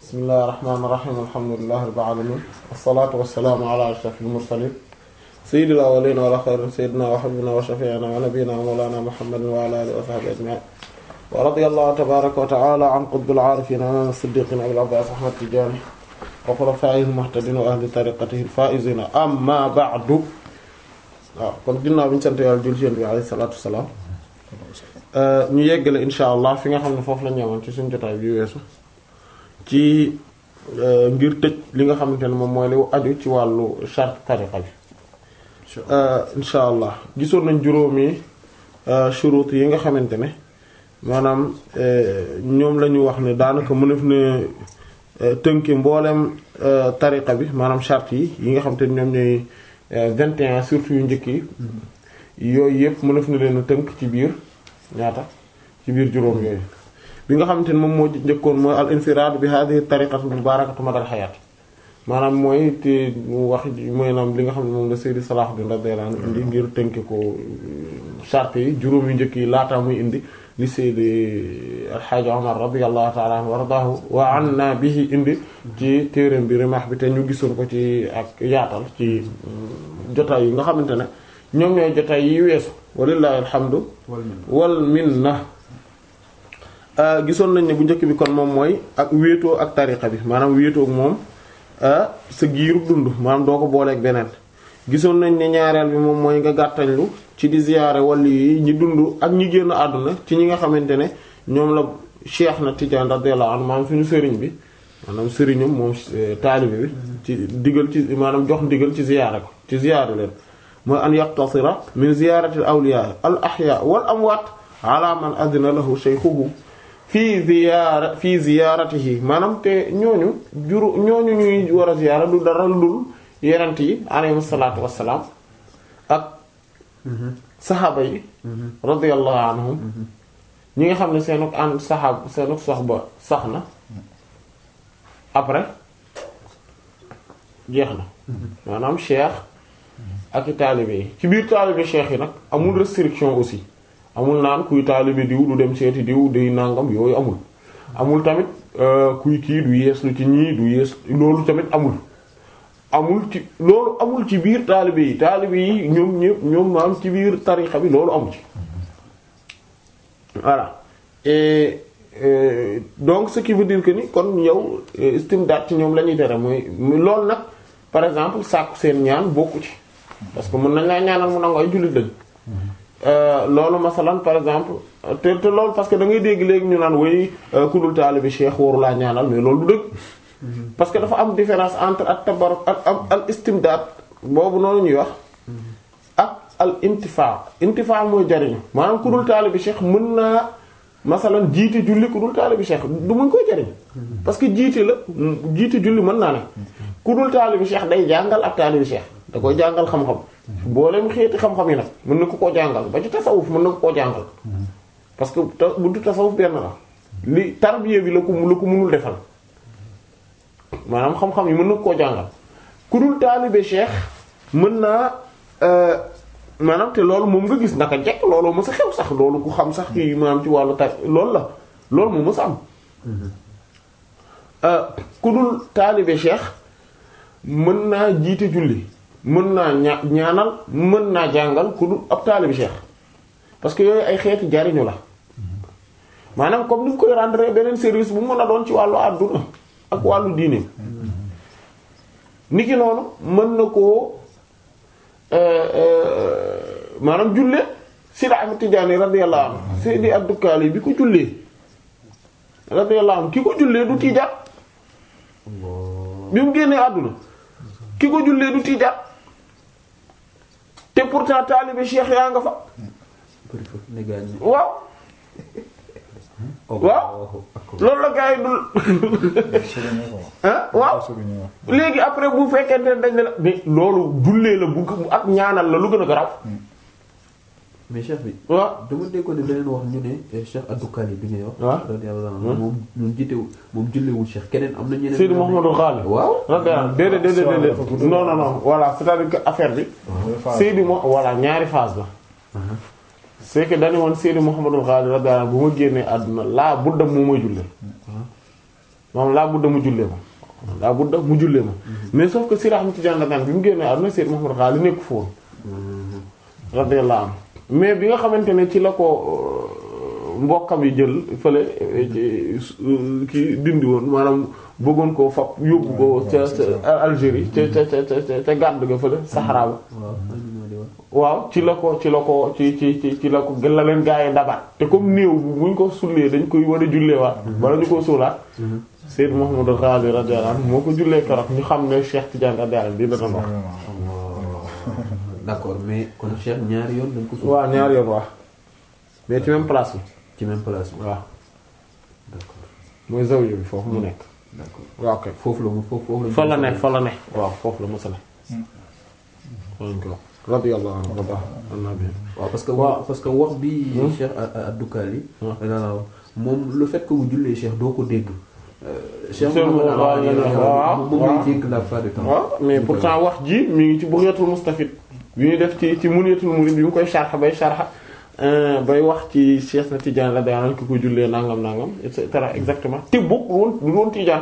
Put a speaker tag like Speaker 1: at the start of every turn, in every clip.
Speaker 1: bismillahir rahmanir rahim alhamdulillahi rabbil alamin wassalatu wassalamu ala ashrafil mursalin sayyidil awwalin wa ala khairin sayyidina wa habibina wa shafi'ina wa nabiyyina wa mawlana muhammadin wa ala alihi wa sahbihi ajma'in wa radiyallahu tabaraka wa ta'ala an qutbil arifin imam as-siddiqin abil abbas ahmad tijani wa khulafa'ihil muhtadin wa ahli tariqatihi al-faizin amma ba'du waaw kon ginnaaw bi ñu sant yàlla jul ci bi alayhi salatu wassalam ñu yeggale insha allah fi nga xam ne foofu la ñëwoon ci suñu jotaay bi weesu ci ngir tëj li nga xamante ne moom mooy li aju ci wàllu charte tariqa bi insha allah gisoon nañ juróomi shurut yi nga xamante ne maanaam ñoom la ñu wax ne daanaka mënef ne tënki mboolem tariqa bi maanaam charte yi yi nga xamante ne ñoom ñooy vingt et un surtout yu njëkk yi yooyu yëpp mënef na leen a tënk ci biir ñaata ci biir juróom yooyu bi nga xamante ne moom moo njëkkoon mooy al infiraad bi hadhihi tariqatu mubarakatu madal hayat maanaam mooy te mu wax mooy naam li nga xam ne moom la Seydi Salahuddin radiyallahu anhu indi ngir tënk ko charte yi juróom yu njëkk yi laata muy indi li Seydi Alxaaji Omar radiyallahu ta'ala anhu wa ardaahu wa anna bihi indi ci téereem bi Rimah bi te ñu gisoon ko ci ak yaatal ci jotaay yi nga xamante ne ñoom ñooy jotaay yi weesu walillahi alhamdu wal minna gisoon nañ ne bu njëkk bi kon moom mooy ak wéetoo ak tariqa bi maanaam wéetoo ak moom sa giirub dund maanaam doo ko booleeg beneen gisoon nañ ne ñaareel bi moom mooy nga gàttañlu ci di ziyaare wali yi ñi dund ak ñi génn àdduna ci ñi nga xamante ne ñoom la cheikh na Tidiane radiyallahu anhu maanaam suñu sëriñ bi maanaam sëriñam moom taalibe bi ci digal ci maanaam jox ndigal ci ziyaare ko ci ziyaare leen mooy an yaqtasira min ziyarati al awliya al ahya wal amwaat ala man adina lahu shaykhuhu fii ziyaara fii ziyaaratihi maanaam te ñooñu juru ñooñu ñuy war a ziyaara du dara dul yenent yi alayhi salaatu wassalaam ak saxaaba yi radiyallahu anhum ñi nga xam ne seenuk ànd saxaab seenuk soxba sax na après jeex na maanaam cheikh ak i taalibe yi ci biir taalibe cheikh yi nag amul restriction aussi amul naan kuy taalibe diw du dem seeti diw day nangam yooyu amul amul tamit kuy kii du yees lu ci ñii du yees loolu tamit amul amul ci loolu amul ci biir taalibe yi taalibe yi ñoom ñëpp ñoom maam ci biir tarixa bi loolu amu ci voilà et euh, donc ce qui veut dire que ni kon yow istimdaad ci ñoom la ñuy tere mooy loolu nag par exemple sàkku seen ñaan bokku ci parce que mën nañ laa ñaanal mu nangu ay jullit lañ loolu masalan par exemple te te loolu parce que da ngay dégg léegi ñu naan way ku dul taalibe cheikh waru laa ñaanal mais loolu du dëgg parce que dafa am différence entre ak tabarruk ak al istimdaad boobu noonu ñuy wax ak al intifa intifa mooy jariñu maanaam ku dul taalibe cheikh mën naa masalan jiite julli ku dul taalibe cheikh du muñ koy jariñ parce que jiite la jiite julli mën naa ne ku dul taalibe cheikh day jàngal ab taalibe cheikh da koy jàngal xam-xam boolem xeeti xam-xam yi nag mën na ko koo jàngal ba ci tasawuf mën na ko koo jàngal parce que buntu tasawuf benn la li tarbiya bi la ko la ko mënul defal maanaam xam-xam yi mën na ko koo jàngal ku dul taalibe cheikh mën naa maanaam te loolu moom nga gis naka jekk loolu mës a xew sax loolu ku xam sax ci maanaam ci wàllu tar loolu la loolu moom mës a am ku dul taalibe cheikh mën naa jiite julli mën naa ña ñaanal mën naa jàngal ku dul ab taalibe cheikh parce que yooyu ay xeeti jariñu la maanaam comme ni mu koy rendre beneen service bu mën a doon ci wàllu àdduna ak wàllu diine niki noonu mën na koo maanaam julle Sidi Ahmad Tijaani radiyallahu anhu Seydi Abdukali bi ko jullee radiyallahu anhu ki ko jullee du tiijaan bi mu génnee àdduna ki ko jullee du tiijaan te pourtant taalibe cheikh yaa nga fa waaw waaw loolu la gars yi dul ah waaw léegi après bu fekkente ne dañ ne la mais loolu jullee la bu ak ñaanal la lu gën a garaaw
Speaker 2: mais cheikh bi.
Speaker 1: waaw
Speaker 2: dama déggoon ne beneen wax ñu ne cheikh Abdukali bi ngay wax.
Speaker 1: waaw
Speaker 2: radiyallahu anhu moom ñun jiitewul moom julleewul cheikh keneen am na ñeneen.
Speaker 1: Seydi Mouhamadou Ghali
Speaker 2: waaw.
Speaker 1: radiyallahu déedéet déedéet déedéet non non non voilà c'est-à-dire que affaire bi Seydi mo voilà ñaari phase la c'est que dañu woon Seydi Mouhamadou Ghali radiyallahu anhu bu ma génnee àdduna laa budda moo may jullee moom laa budda mu jullee ma laa budda mu jullee ma mais sauf que Seydi Ahmad Tidiane Dagana bi mu génnee àdduna Seydi Mouhamadou Ghali nekk fa woon radiyallahu anhu mais bi nga xamante ne ci la ko mbokkam yi jël fële ki dindi woon maanaam bëggoon koo fab yóbbu ko ca ca Algérie ca ca ca ca ca gàdd ga fële Sahara ba waaw ci la ko ci la ko ci ci ci ci la ko la leen gaa yi dabaat te comme néew bu buñ ko sullee dañ koy war a julleewaat bala ñu ko suulaat Seyd Mouhamadou Ghali radiyallahu anhu moo ko jullee keroog ñu xam ne Cheikh Tidiane radiyallahu anhu di dana wax
Speaker 2: d'accord mais kon Cheikh ñaari yoon dañ ko suul.
Speaker 1: waaw ñaari yoon waaw mais ci même place bi
Speaker 2: ci même place bi.
Speaker 1: waaw
Speaker 2: d'accord
Speaker 1: mooy zawiya bi foofu mu nekk
Speaker 2: d'accord
Speaker 1: waaw kay
Speaker 2: foofu la mu foofu foofu la.
Speaker 1: fa la ne fa la ne waaw foofu la mësa ne fa lañ ko wax radiyallahu anhu wa baax annabi
Speaker 2: waaw parce que
Speaker 1: waaw.
Speaker 2: wax parce que wax bi Cheikh Abdoukali
Speaker 1: waaw.
Speaker 2: waaw moom le fait que bu jullee Cheikh doo ko dégg. Euh, Cheikh
Speaker 1: Seen
Speaker 2: Mouhamed
Speaker 1: waaw,
Speaker 2: Ali
Speaker 1: waaw,
Speaker 2: moom
Speaker 1: waaw.
Speaker 2: ngay dégg la plupart du temps.
Speaker 1: waaw mais pourtant wax ji mi ngi ci Bugyatul Mustafid bi ñu def ci ci Munyatul Murid bi mu koy sharxa bay sharxa bay wax ci Cheikh na Tidiane la daan ki ko jullee nangam nangam et cetera exactement te bokk woon du doon Tidiane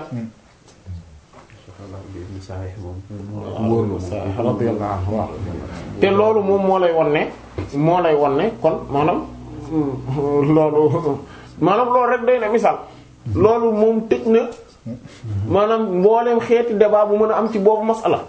Speaker 2: Voilà, bi Sahih moom. wóor na moom.
Speaker 1: radiyallahu anhu waaw te loolu moom moo lay won ne moo lay won ne kon maanaam loolu maanaam loolu rek doy na misaal loolu moom tëj na maanaam mbooleem xeeti débat bu mën a am ci boobu masala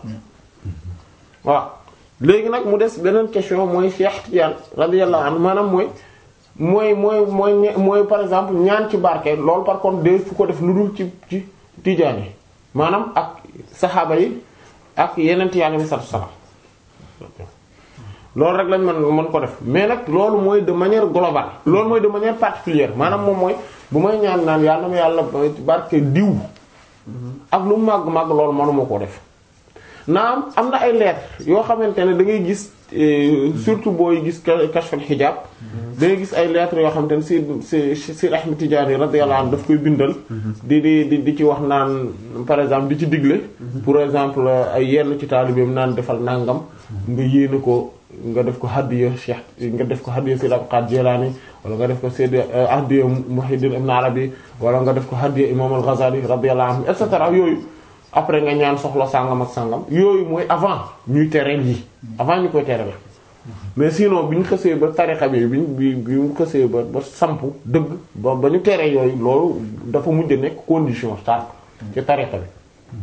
Speaker 1: waaw léegi nag mu des beneen question mooy Cheikh Tidiane radiyallahu anhu maanaam mooy mooy mooy mooy ñe- mooy par exemple ñaan ci barke loolu par contre de fu ko def lu dul ci ci Tidiane yi maanaam ak saxaaba yi ak yeneen yàlla bi sallallahu alayhi wasallam loolu rek lañ mën mën ko def mais nag loolu mooy de manière globale loolu mooy de manière particulière maanaam moom mooy bu may ñaan naan yàlla ma yàlla barke diw ak lu mu màgg-màgg loolu mënuma koo def naam am na ay lettres yoo xamante ne da ngay gis euh, surtout booy gis ka- kashful hijab da ngay gis ay lettres yoo xamante ne si si si Ahmed Tidiane radiyallahu anhu daf koy bindal di di di di ci wax naan par exemple di ci digle pour exemple ay yenn ci taalibeem naan defal nangam nga yéene ko nga def ko hadiya Cheikh nga def ko hadiya Sayyid Abdul Qadir Jilani wala nga def ko Sayyid hadiya Muhyiddin Ibn Arabi wala nga def ko hadiya Imam al-Ghazali radiyallahu anhu et cetera yooyu après nga ñaan soxla sàngam ak sàngam yooyu mooy avant ñuy tereel yi avant ñu koy tereel mais sinon bi ñu xësee ba tarixa bi bi bi bi ñu xësee ba ba sampu dëgg ba ba ñu teree yooyu loolu dafa mujj nekk condition start ci tarixa bi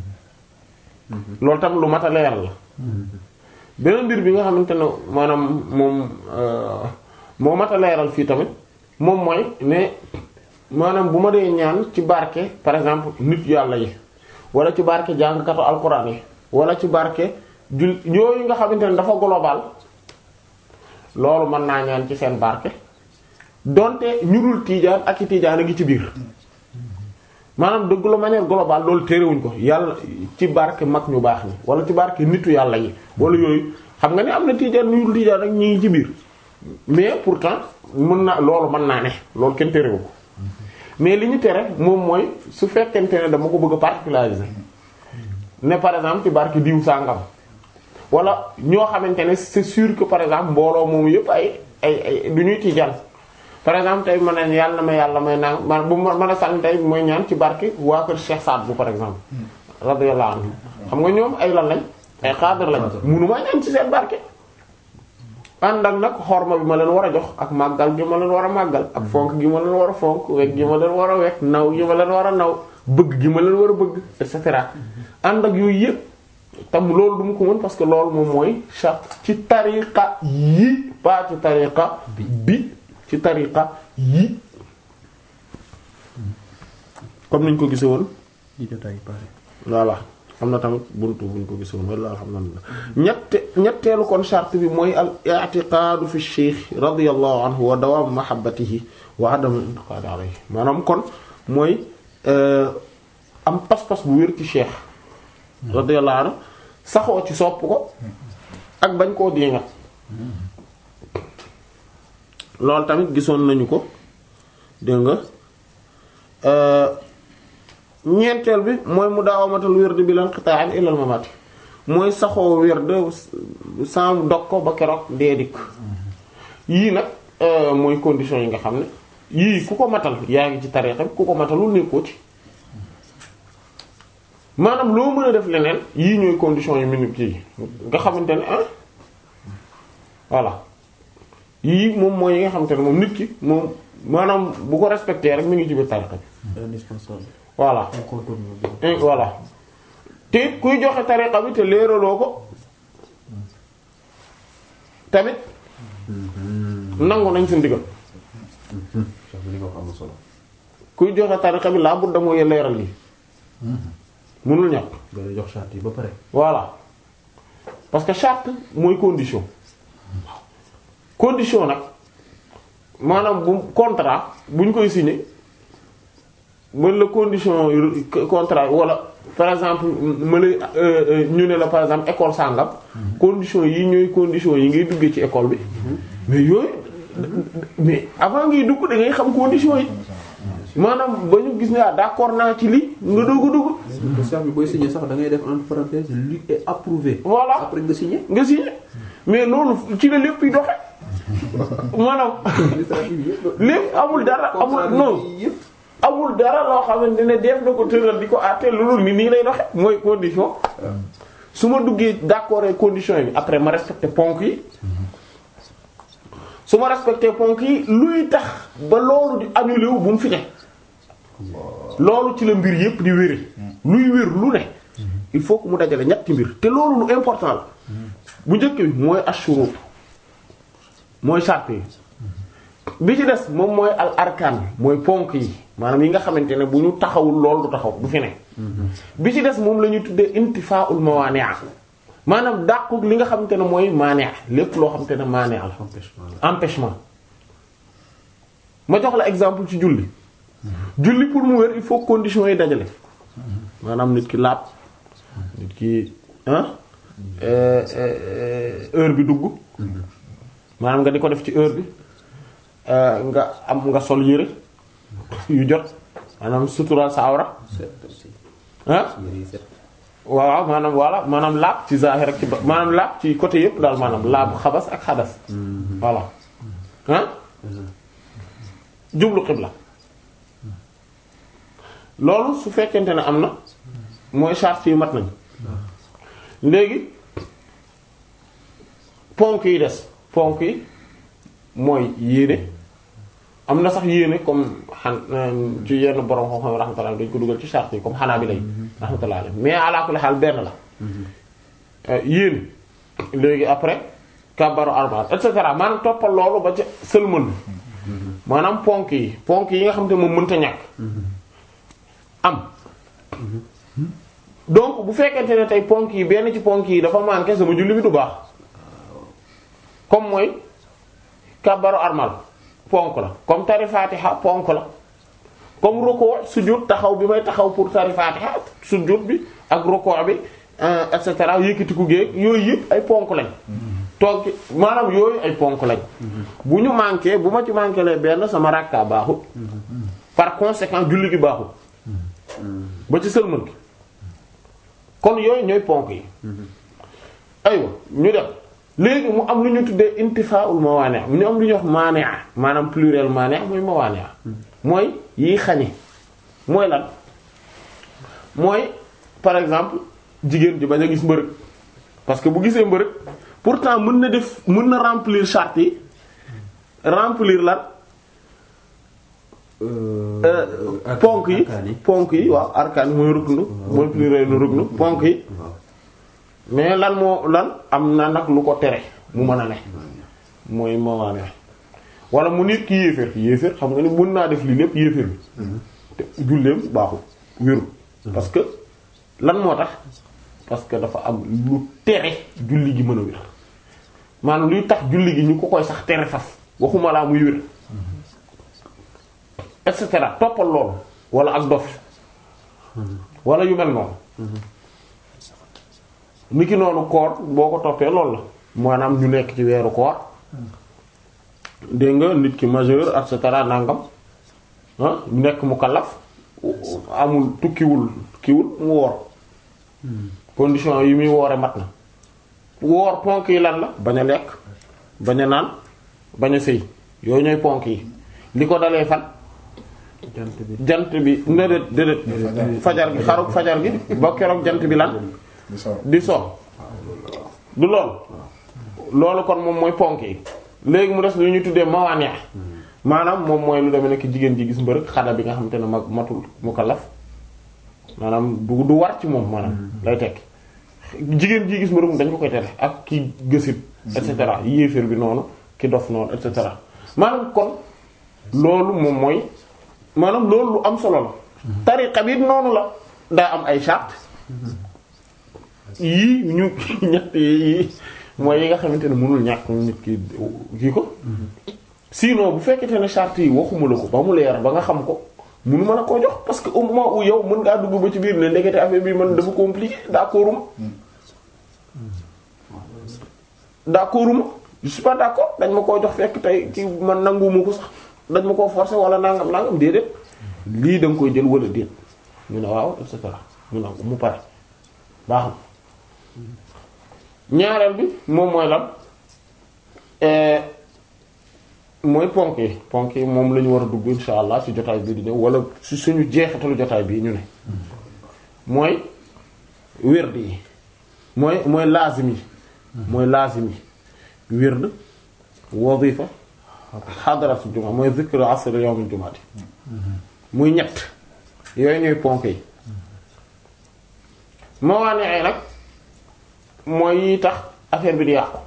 Speaker 1: loolu tam lu mat a leeral la beneen mbir bi nga xamante ne maanaam moom euh, moo mat a leeral fii tamit moom mooy ne maanaam bu ma dee ñaan ci barke par exemple nit yàlla yi wala ci barke jàngkatu alquran yi wala ci barke jul yooyu nga xamante ne dafa global loolu mën naa ñaan ci seen barke donte ñu dul tiijaan ak i tiijaan a ngi ci biir maanaam de la manière globale loolu terewuñ ko yàlla ci barke mag ñu baax ni wala ci barke nitu yàlla yi wala yooyu xam nga ne am na tiijaan ñu dul tiijaan ak ñi ngi ci biir mais pourtant mën na loolu mën naa ne loolu kenn terewu ko mais li ñu tere moom mooy su fekkente ne dama ko bëgg a particulariser ne par exemple ci barke diw sàngam wala ñoo xamante ne c'est sûr que par exemple mbooloo moomu yëpp ay ay ay du ñuy tiijaan par exemple tey ma ne yàlla na ma yàlla may naan man bu ma mën a sànni tey mooy ñaan ci barke waa kër Cheikh Saad bu par exemple radiyallahu anhu xam nga ñoom ay lan lañ ay xaadar lañ munumaa ñaan ci seen barke ànd ak nag xorma bi ma leen war a jox ak màggal gi ma leen war a màggal ak fonk gi ma leen war a fonk wekk gi ma leen war a wekk naw gi ma leen war a naw bëgg gi ma leen war a bëgg et cetera ànd ak yooyu yëpp tam loolu du mu ko mën parce que loolu moom mooy charte ci tariqa yi pas ci tariqa bi ci tariqa yi comme niñ ko gise woon
Speaker 3: di jotaay pare
Speaker 1: voilà am na tamit buntu buñ ko gise woon walla alhamdulillah ñette ñetteelu kon charte bi mooy al i'tiqaadu fi cheikh radiyallahu anhu wa dawaam mahabbatihi wa adam intiqaadi alayhi maanaam kon mooy am pas-pas bu wér ci cheikh radiyallahu anhu saxoo ci sopp ko ak bañ koo diingat loolu tamit gisoon nañu ko dégg nga ñeenteel bi mooy mu daawamatal wird bi lan qita'an ila al mamati mooy saxoo wird sans dog ko ba keroog dee dikk yii nag mooy conditions yi nga xam ne yii ku ko matal yaa ngi ci tariixa bi ku ko matalul nekkoo ci maanaam loo mën a def leneen yii ñooy conditions yu minimum kii nga xamante ne ah voilà yii moom mooy yi nga xamante ne moom nit ki moom maanaam bu ko respecté rek mi ngi ci biir tariqa bi
Speaker 2: indispensable
Speaker 1: voilà
Speaker 2: incontournable
Speaker 1: et voilà te it kuy joxe tariqa bi te leeraloo ko tamit nangu nañ sa ndigal
Speaker 2: sax bi li nga wax am na solo
Speaker 1: kuy joxe tariqa bi laa budda mooy leeral gi mënul ñàkk
Speaker 2: nga lay jox charte yi ba pare
Speaker 1: voilà parce que charte mooy condition condition nag maanaam bu contrat buñ koy signé mën la condition yu- contrat wala par exemple ma lay ñu ne la par exemple école sàngam condition yi ñooy condition yi ngay duggee ci école bi mais yooyu mais avant ngay dugg da ngay xam condition yi maanaam ba ñu gis ne ah d'accord naa ci lii nga doog a dugg
Speaker 2: te sax bi booy signé sax da ngay def entre parenthèses lu est approuvé
Speaker 1: voilà
Speaker 2: après nga signé
Speaker 1: nga signé mais loolu ci la lépp yi doxe maanaam
Speaker 2: administratif yëpp
Speaker 1: lépp amul dara amul non
Speaker 2: yëpp
Speaker 1: amul dara loo xamante ne def na ko tëral di ko àtte loolu ni nii lay doxe mooy condition su ma duggee d'accord ak condition yi après ma respecté ponk yi su ma respecté ponk yi luy tax ba loolu di annulé wu bu mu fi ne loolu ci la mbir yépp di wéri luy wér lu ne il faut que mu dajale ñetti mbir te loolu lu important la bu njëkk bi mooy ashurut mooy sàrt yi bi ci des moom mooy al arkaan mooy ponk yi maanaam yi nga xamante ne bu ñu taxawul loolu du taxaw du fi ne bi ci des moom la ñuy tuddee intifaa'ul mawaani' maanaam dàqu li nga xamante ne mooy maani' lépp loo xamante ne maani' la
Speaker 2: empêchement la
Speaker 1: empêchement ma jox la exemple ci julli julli pour mu wér il faut conditions yi dajale maanaam nit ki laab nit ki ah heure bi dugg maanaam nga di ko def ci heure bi euh, nga am nga sol yére yu jot maanaam sutural sa awra
Speaker 2: set aussi
Speaker 1: ah
Speaker 2: yére yi set
Speaker 1: waaw maanaam voilà maanaam laab ci zahir ak ci ba maanaam laab ci côté yëpp daal maanaam laab xabas ak xadas voilà ah jublu xibla loolu su fekkente ne am na mooy charte yi mat nañ léegi ponk yi des ponk yi mooy yéene am na sax yéene comme xan ci yenn borom xam-xam rahmatullah dañ ko dugal ci charte yi comme xanaa bi lay rahmatullah alayhi mais ala kulli xaal benn la Euh, yéene léegi après kabaru arbaat et cetera maanaam toppal loolu ba ca sëlmal maanaam ponk yi ponk yi nga xam te moom mënta ñàkk am donc bu fekkente ne tey ponk yi benn ci ponk yi dafa manqué sama julli bi du baax comme mooy kabaru armal ponk la comme tari fatiha ponk la comme ruku sujud taxaw bi may taxaw pour tari fatiha sujud bi ak ruku bi euh, et cetera yëkkatiku géeg yooyu yëpp ay ponk lañ toog ci maanaam yooyu ay ponk lañ bu ñu manqué bu ma ci manqué lee benn sama rakka baaxut par conséquent julli gi baaxut ba ci sëlmal gi kon yooyu ñooy ponk yi aywa ñu dem léegi mu am lu ñu tuddee intifaa'ul mawaani' ñu am lu ñuy wax maani' maanaam pluriel maani' mooy mawaani' mooy yi xañe mooy lan mooy par exemple jigéen ji bañ a gis mbërëg parce que bu gisee mbërëg pourtant mën na def mën na remplir charte yi remplir lan
Speaker 2: Euh,
Speaker 1: ponk yi
Speaker 2: arkaan yi.
Speaker 1: ponk yi waaw arkaan yi mooy ruknu mooy pluriel nu ruknu ponk yi
Speaker 2: waaw
Speaker 1: mais lan moo lan am na nag lu ko tere mu mën a ne mooy mawaane wala mu nit ki yéeféer yéeféer xam nga ni mën naa def lii lépp yéeféer bi te julleem baaxul wéru parce que lan moo tax parce que dafa am lu tere julli gi mën a wér maanaam luy tax julli gi ñu ko koy sax tere faf waxuma laa muy wér et cetera toppal loolu wala ak dof wala yu mel noonu niki noonu koor boo ko toppee loolu la maanaam ñu nekk ci weeru koor dégg nga nit ki majeur et cetera nangam ah nekk mu kallaf amul tukkiwul tukkiwul mu woor condition yi muy woore mat na woor ponk yi lan la bañ a lekk bañ a naan bañ a sëy yooyu ñooy ponk yi li ko dalee fan
Speaker 2: jant bi
Speaker 1: jant bi déedéet déedéet fajar gi xaruk fajar gi ba keroog jant bi lan
Speaker 3: di so
Speaker 1: di so du lool loolu kon moom mooy ponk yi léegi mu des lu ñu tuddee mawaane maanaam moom mooy lu demee nekk jigéen ji gis mbërëg xada bi nga xamante ne mag matul mukallaf maanaam du du war ci moom maanaam lay tekk jigéen ji gis mbërëg dañ ko koy tere ak ki gësit et cetera yéeféer bi noonu ki dof noonu et cetera maanaam kon loolu moom mooy maanaam loolu lu am solo la tariqa bi noonu la daa am ay charte yii ñu ñett yi mooy yi nga xamante ne mënul ñàkk nit ki kii ko sinon bu fekkente ne charte yi waxuma la ko ba mu leer ba nga xam ko munu mën a koo jox parce que au moment où yow mën ngaa dugg ba ci biir ne ndekete affaire bi man dafa compliqué d'accord uma d'accord uma je suis pas d'accord dañ ma koo jox fekk tey ci man nanguwuma ko sax dañ ma koo forcer wala nangam nangam déedéet lii da nga koy jël wala déet ñu ne waaw et cetera ñu ne mu pare baax na ñaareel bi moom mooy lan mooy ponk yi ponk yi moom la ñu war a dugg insha allah ci jotaay bii di ñëw wala ci suñu jeexitalu jotaay bii ñu ne mooy wird yi mooy mooy laazim yi mooy laazim yi wird wazifa xadaratu juma mooy zikru asr yawmul jumaati muy ñett yooyu ñooy ponk yi mawaane ay nag mooy yi tax affaire bi di yàqu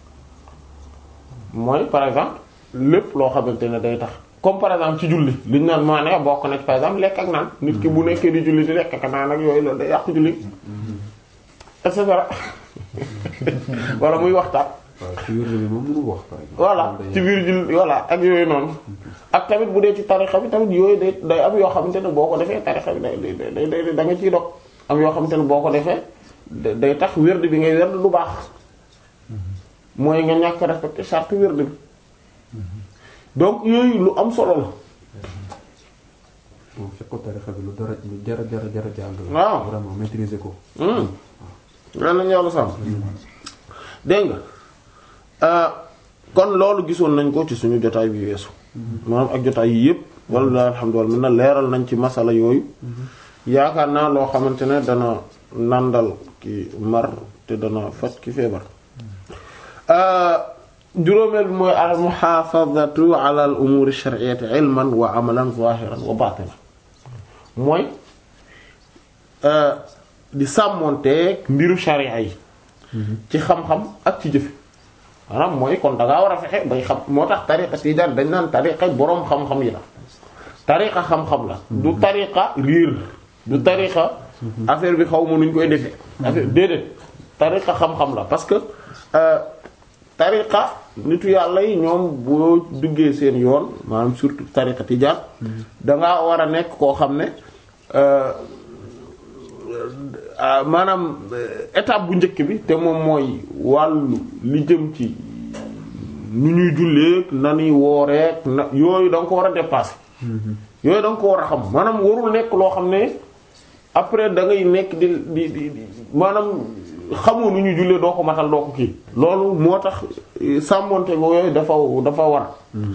Speaker 1: mooy par exemple lépp loo xamante ne day tax comme par exemple ci julli li ñu naan maane bokk na ci par exemple lekk ak naan nit ki bu nekkee di julli di lekk ak naan ak yooyu loolu day yàqu julli et cetera wala muy waxtaan
Speaker 2: waaw ci wér bi moom mënul wax par exemple.
Speaker 1: voilà ci biir julli voilà ak yooyu noonu ak tamit bu dee ci tarixa bi tamit yooyu day day am yoo xamante ne boo ko defee tarixa bi day day day da nga ciy dog am yoo xamante ne boo ko defee day tax wérd bi ngay wérd du baax mooy nga ñàkk respecté charte wérd bi donc yooyu lu am solo la
Speaker 2: moom fekk ko tarixa bi lu dara lu jara jara jara jàng la.
Speaker 1: waaw
Speaker 2: vraiment maîtriser ko.
Speaker 1: lan nañu yàlla sàmm dégg nga kon loolu gisoon nañ ko ci suñu jotaay bi weesu maanaam ak jotaay yi yëpp walla alhamdulilah mën na leeral nañ ci masala yooyu yaakaar naa loo xamante ne dana nàndal ki mar te dana faj ki feebar juróomeel bi mooy al muhaafazatu ala al umuri shar'iyyati ilman wa amalan zahiran wa batinan mooy di sàmmonteeg mbiru sharia yi ci xam-xam ak ci jëfe maanaam mooy kon da ngaa war a fexe bay xam moo tax tariqa tijaan dañ naan tariqa boroom xam-xam yi la tariqa xam-xam la du tariqa riir du tariqa affaire bi xaw ma nuñ koy defee affaire déedéet tariqa xam-xam la parce que tariqa nitu yàlla yi ñoom boo duggee seen yoon maanaam surtout tariqa tijaan dangaa war a nekk koo xam ne maanaam étape bu njëkk bi te moom mooy wàllu li jëm ci nu ñuy julleek na ñuy wooreek na yooyu da nga ko war a dépasser yooyu da nga ko war a xam maanaam warul nekk loo xam ne après da ngay nekk di di di di maanaam xamoo nu ñuy jullee doo ko matal doo ko kii loolu moo tax sàmmonte go yooyu dafa dafa war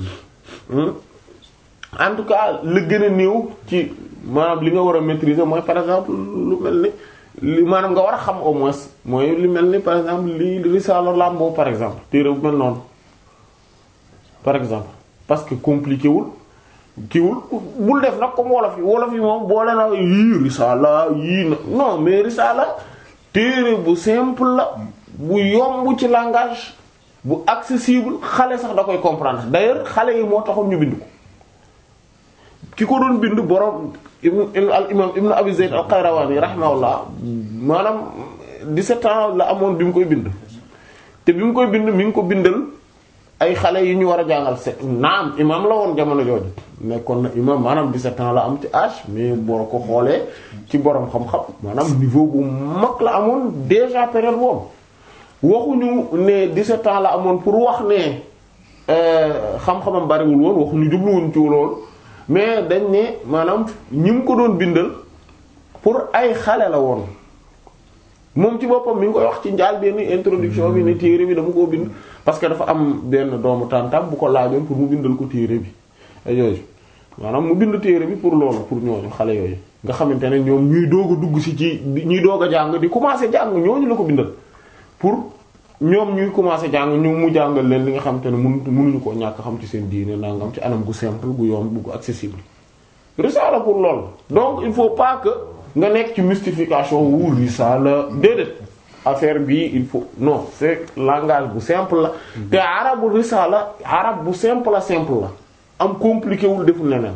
Speaker 1: en tout cas la gën a néew ci maanaam li nga war a maîtriser mooy par exemple lu mel ni li maanaam nga war a xam au moins mooy li mel ni par exemple li risaala làmboo par exemple téere bu mel noonu par exemple parce que compliqué wul kiiwul bul def nag comme wolof yi wolof yi moom boole na yii risaala yii na non mais risaala téere bu simple la bu yomb ci langage bu accessible xale sax da koy comprendre d'ailleurs xale yi moo taxoon ñu bind ko ki ko doon bind borom al imam ibn abi zayd al qayrawani rahimahullah maanaam 17 ans la amoon bi mu koy bind te bi mu koy bind mi ngi ko bindal ay xale yi ñu war a jàngal se naam imam la woon jamono jooju nekkoon na imam maanaam 17 ans la am ci âge mais boo ko xoolee ci borom xam-xam maanaam niveau bu mag la amoon déjà période boobu waxuñu ne 17 ans la amoon pour wax ne xam-xamam bariwul woon waxuñu jubluwuñ ci loolu mais dañ ne maanaam ñi mu ko doon bindal pour ay xale la woon moom ci boppam mi ngi koy wax ci njaal benn introduction bi ne téere bi dama koo bind parce que dafa am benn doomu tàntam bu ko laajoon pour mu bindal ko téere bi ay yooyu maanaam mu bind téere bi pour loolu pour ñooñu xale yooyu nga xamante ne ñoom ñuy doog a dugg si ci ñuy doog a jàng di commencer jàng ñooñu la ko bindal pour ñoom ñuy commencer jàng ñu mu jàngal leen li nga xamante ne mënu mënuñu koo ñàkk xam ci seen diine nangam ci anam gu simple gu yomb gu accessible risala pour loolu donc il faut pas que nga nekk ci mystification wu risala déedéet affaire bi il faut non c'est langage bu simple la te arabu risala arab bu simple la simple la am compliqué wul deful leneen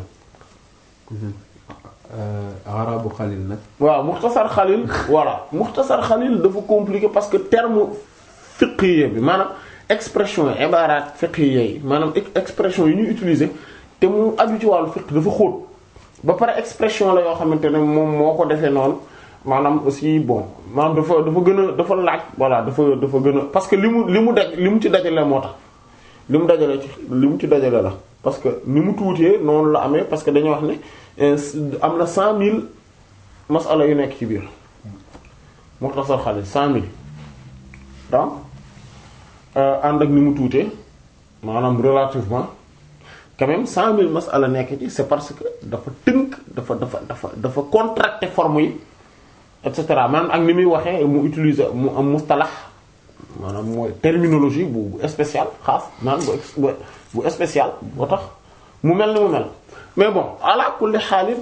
Speaker 2: arabu xalil nag
Speaker 1: waaw muxtasar xalil voilà muxtasar xalil dafa compliqué parce que terme fiqhiye bi maanaam expression yi ibarat fiqhiye yi maanaam expression yi ñuy utiliser te mu aju ci wàllu fiqh dafa xóot ba pare expression la yoo xamante ne moom moo ko defee noonu maanaam aussi bon maanaam dafa dafa gën a dafa laaj voilà dafa dafa gën a parce que li mu li mu daj li mu ci dajale moo tax li mu dajale ci li mu ci dajale la parce que ni mu tuutee noonu la amee parce que dañuy wax ne am na cent mille masala yu nekk ci biir muxtasar xalil cent mille donc ànd ak ni mu tuutee maanaam relativement quand même cent mille masala nekk ci c'est parce que dafa tënk dafa dafa dafa dafa contracté forme yi et cetera maanaam ak ni muy waxee mu utiliser mu am mustalax maanaam mooy terminologie bu bu spécial xaas maanaam bu bu spécial boo tax mu mel ni mu mel mais bon ala kulli xaalit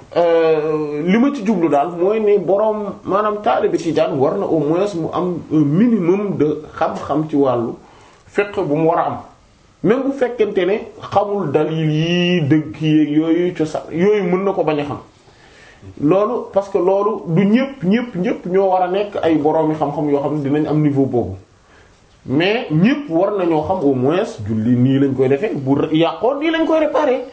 Speaker 1: li ma ci jublu daal mooy ne boroom maanaam taalibe tijaan war na au moins mu am un minimum de xam-xam ci wàllu fiqh bu mu war a am même bu fekkente ne xamul dalil yi dëgg yeeg yooyu cosaan yooyu mën na ko bañ a xam loolu parce que loolu du ñëpp ñëpp ñëpp ñoo war a nekk ay boroomi xam-xam yoo xam ne dinañ am niveau boobu mais ñëpp war nañoo xam au moins julli nii lañ koy defee bu yàqoon nii lañ koy réparer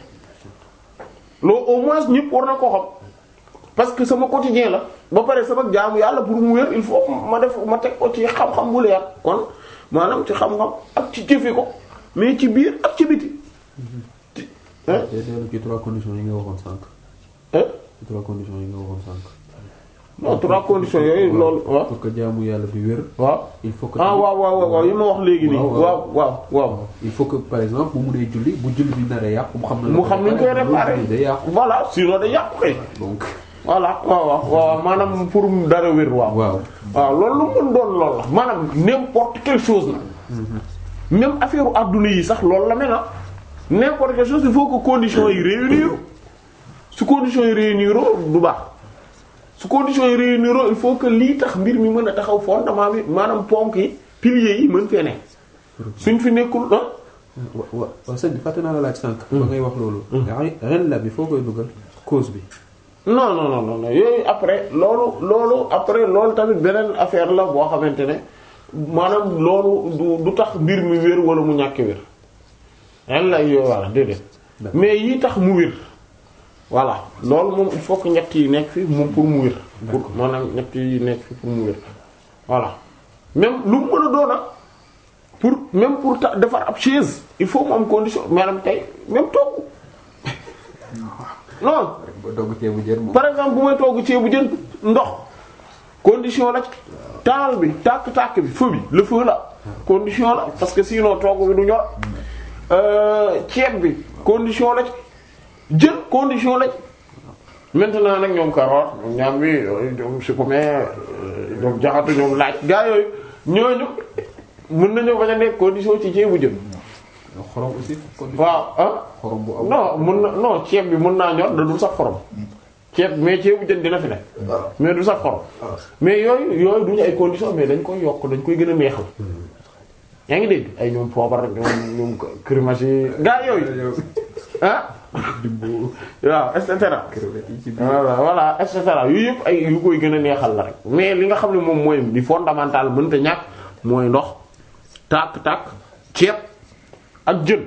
Speaker 1: loolu au moins ñëpp war na koo xam parce que sama quotidien la ba pare sama jaamu yàlla pour mu wér il faut ma def ma teg ko ci xam-xam bu leer kon maanaam ci xam-xam ak ci jëfe ko mais ci biir ak ci biti.
Speaker 2: te dellu ci trois conditions yi nga waxoon sànq. ci trois conditions yi nga waxoon sànq.
Speaker 1: non trois conditions yooyu loolu waaw.
Speaker 2: pour que jaamu yàlla bi wér.
Speaker 1: waaw
Speaker 2: il faut que.
Speaker 1: ah waaw waaw waaw yi ma wax léegi nii. waaw waaw waaw.
Speaker 2: il faut que par exemple bu mu dee julli bu julli bi nar a yàqu mu xam.
Speaker 1: mu xam ni ñu koy réparer
Speaker 2: day yàqu.
Speaker 1: voilà sinon day yàqu kay.
Speaker 2: donc.
Speaker 1: voilà waaw waaw waaw maanaam pour dara wér waaw.
Speaker 2: waaw
Speaker 1: waaw loolu lu mu doon loolu la maanaam n'importe quelle chose la. même affaire u adduna yi sax loolu la mel na n'importe quelle chose il faut que conditions yi réunir su conditions yi réunir du baax su conditions yi réunir il faut que lii tax mbir mi mën a taxaw fondement bi maanaam ponk yi piliers yi mën fee ne suñ fi nekkul ah.
Speaker 2: wa wa waaw sëñ bi fàtte naa la laaj sànq. ba ngay wax loolu. ren la bi foo koy dugal cause bi.
Speaker 1: non non non non yooyu après loolu loolu après loolu tamit beneen affaire la boo xamante ne maanaam loolu du du tax mbir mi wér wala mu ñàkk wér ren la yooyu voilà déedéet mais yi tax mu wér voilà loolu moom il faut que ñett yi nekk fi moom pour mu wér pour maanaam ñett yi nekk fi pour mu wér voilà même lu mu mën a doona pour même pour ta defar ab chaise il faut mu am condition maanaam tey même togg non
Speaker 2: ba dogg ceebu jën moom.
Speaker 1: par exemple bu may togg ceebu jën ndox condition la taal bi tàkk-tàkk bi feu bi le feu la condition la parce que sinon togg bi du ñor ceeb bi condition la jën condition la maintenant nag ñoom carotte ñoom ñaam bi ñoom supame ñoom jaxatu ñoom laaj gaa yooyu ñooñu mën nañoo bañ a nekk condition ci ceebu jën
Speaker 2: xorom aussi. condition
Speaker 1: waaw ah
Speaker 2: xorom bu am.
Speaker 1: non mun na non ceeb bi mun naa ñor da dul sax xorom ceeb mais ceebu jën dina fi ne mais du sax xorom mais yooyu yooyu duñu ay conditions mais dañ koy yokk dañ koy gën a neexal yaa ngi dégg ay ñoom poobar ñoom ñoom crémagie gaa yooyu ah
Speaker 2: dimbo
Speaker 1: waaw et cetera
Speaker 2: crevette yi ci biir.
Speaker 1: voilà voilà et cetera yu yëpp ay yu koy gën a neexal la rek mais li nga xam ne moom mooy di fondamental mënta ñàkk mooy ndox tàkk-tàkk ceeb ak jën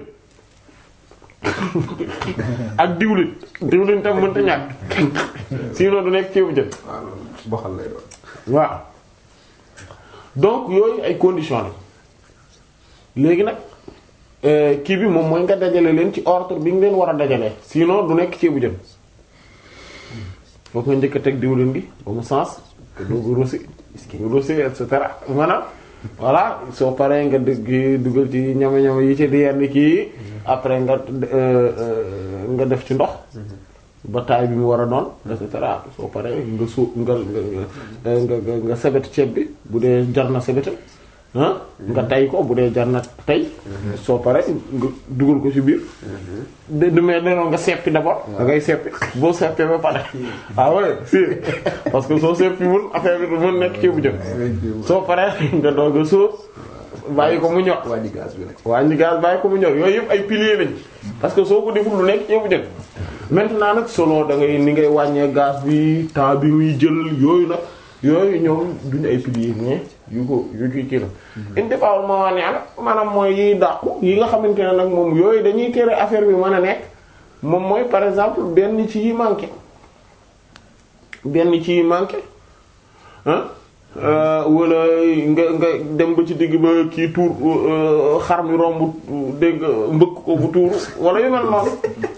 Speaker 1: ak diwlin diwlin tam mënta ñàkk sinon du nekk ceebu jën
Speaker 2: waaw loolu boxal lay doon.
Speaker 1: waaw donc yooyu ay conditions la léegi nag euh, kii bi moom mooy nga dajale leen ci ordre bi nga leen war a dajalee sinon du nekk ceebu jën foo ko njëkk a teg diwlin gi ba mu sens te doo ko rosi rosi et cetera maanaam voilà soo paree nga dëgg dugal ci ñama-ñama yi ci yenn kii après nga euh, euh, nga def ci ndox ba taay bi mu war a doon et cetera soo paree nga su nga nga nga nga nga sebet ceeb bi bu dee jar na sebetal ah nga tay ko bu dee jar na tay soo paree nga dugal ko ci biir de du mais denoon nga seppi d'abord da ngay seppi boo seppee ba pare ah ouais si parce que soo seppi wul affaire bi du mën nekk ceebu jën soo paree nga doog a sóor bàyyi ko mu ñor
Speaker 2: wàññi gaz bi nag.
Speaker 1: wàññi gaz bàyyi ko mu ñor yooyu yëpp ay piliers lañ parce que soo ko deful lu nekk ceebu jën maintenant nag solo da ngay ni ngay wàññee gaz bi temps bi muy jël yooyu nag yooyu ñoom duñu ay piliers mais yu ko yu ci kii la indi bawul ma waa neena maanaam mooy yiy dàqu yi nga xamante ne nag moom yooyu dañuy tere affaire bi mën a nekk moom mooy par exemple benn ci yi manqué benn ci yi manqué ah wala nga nga dem ba ci digg ba kii tuur euh, xar mi romb dégg nga mbëkk ko bu tuuru wala yu mel noonu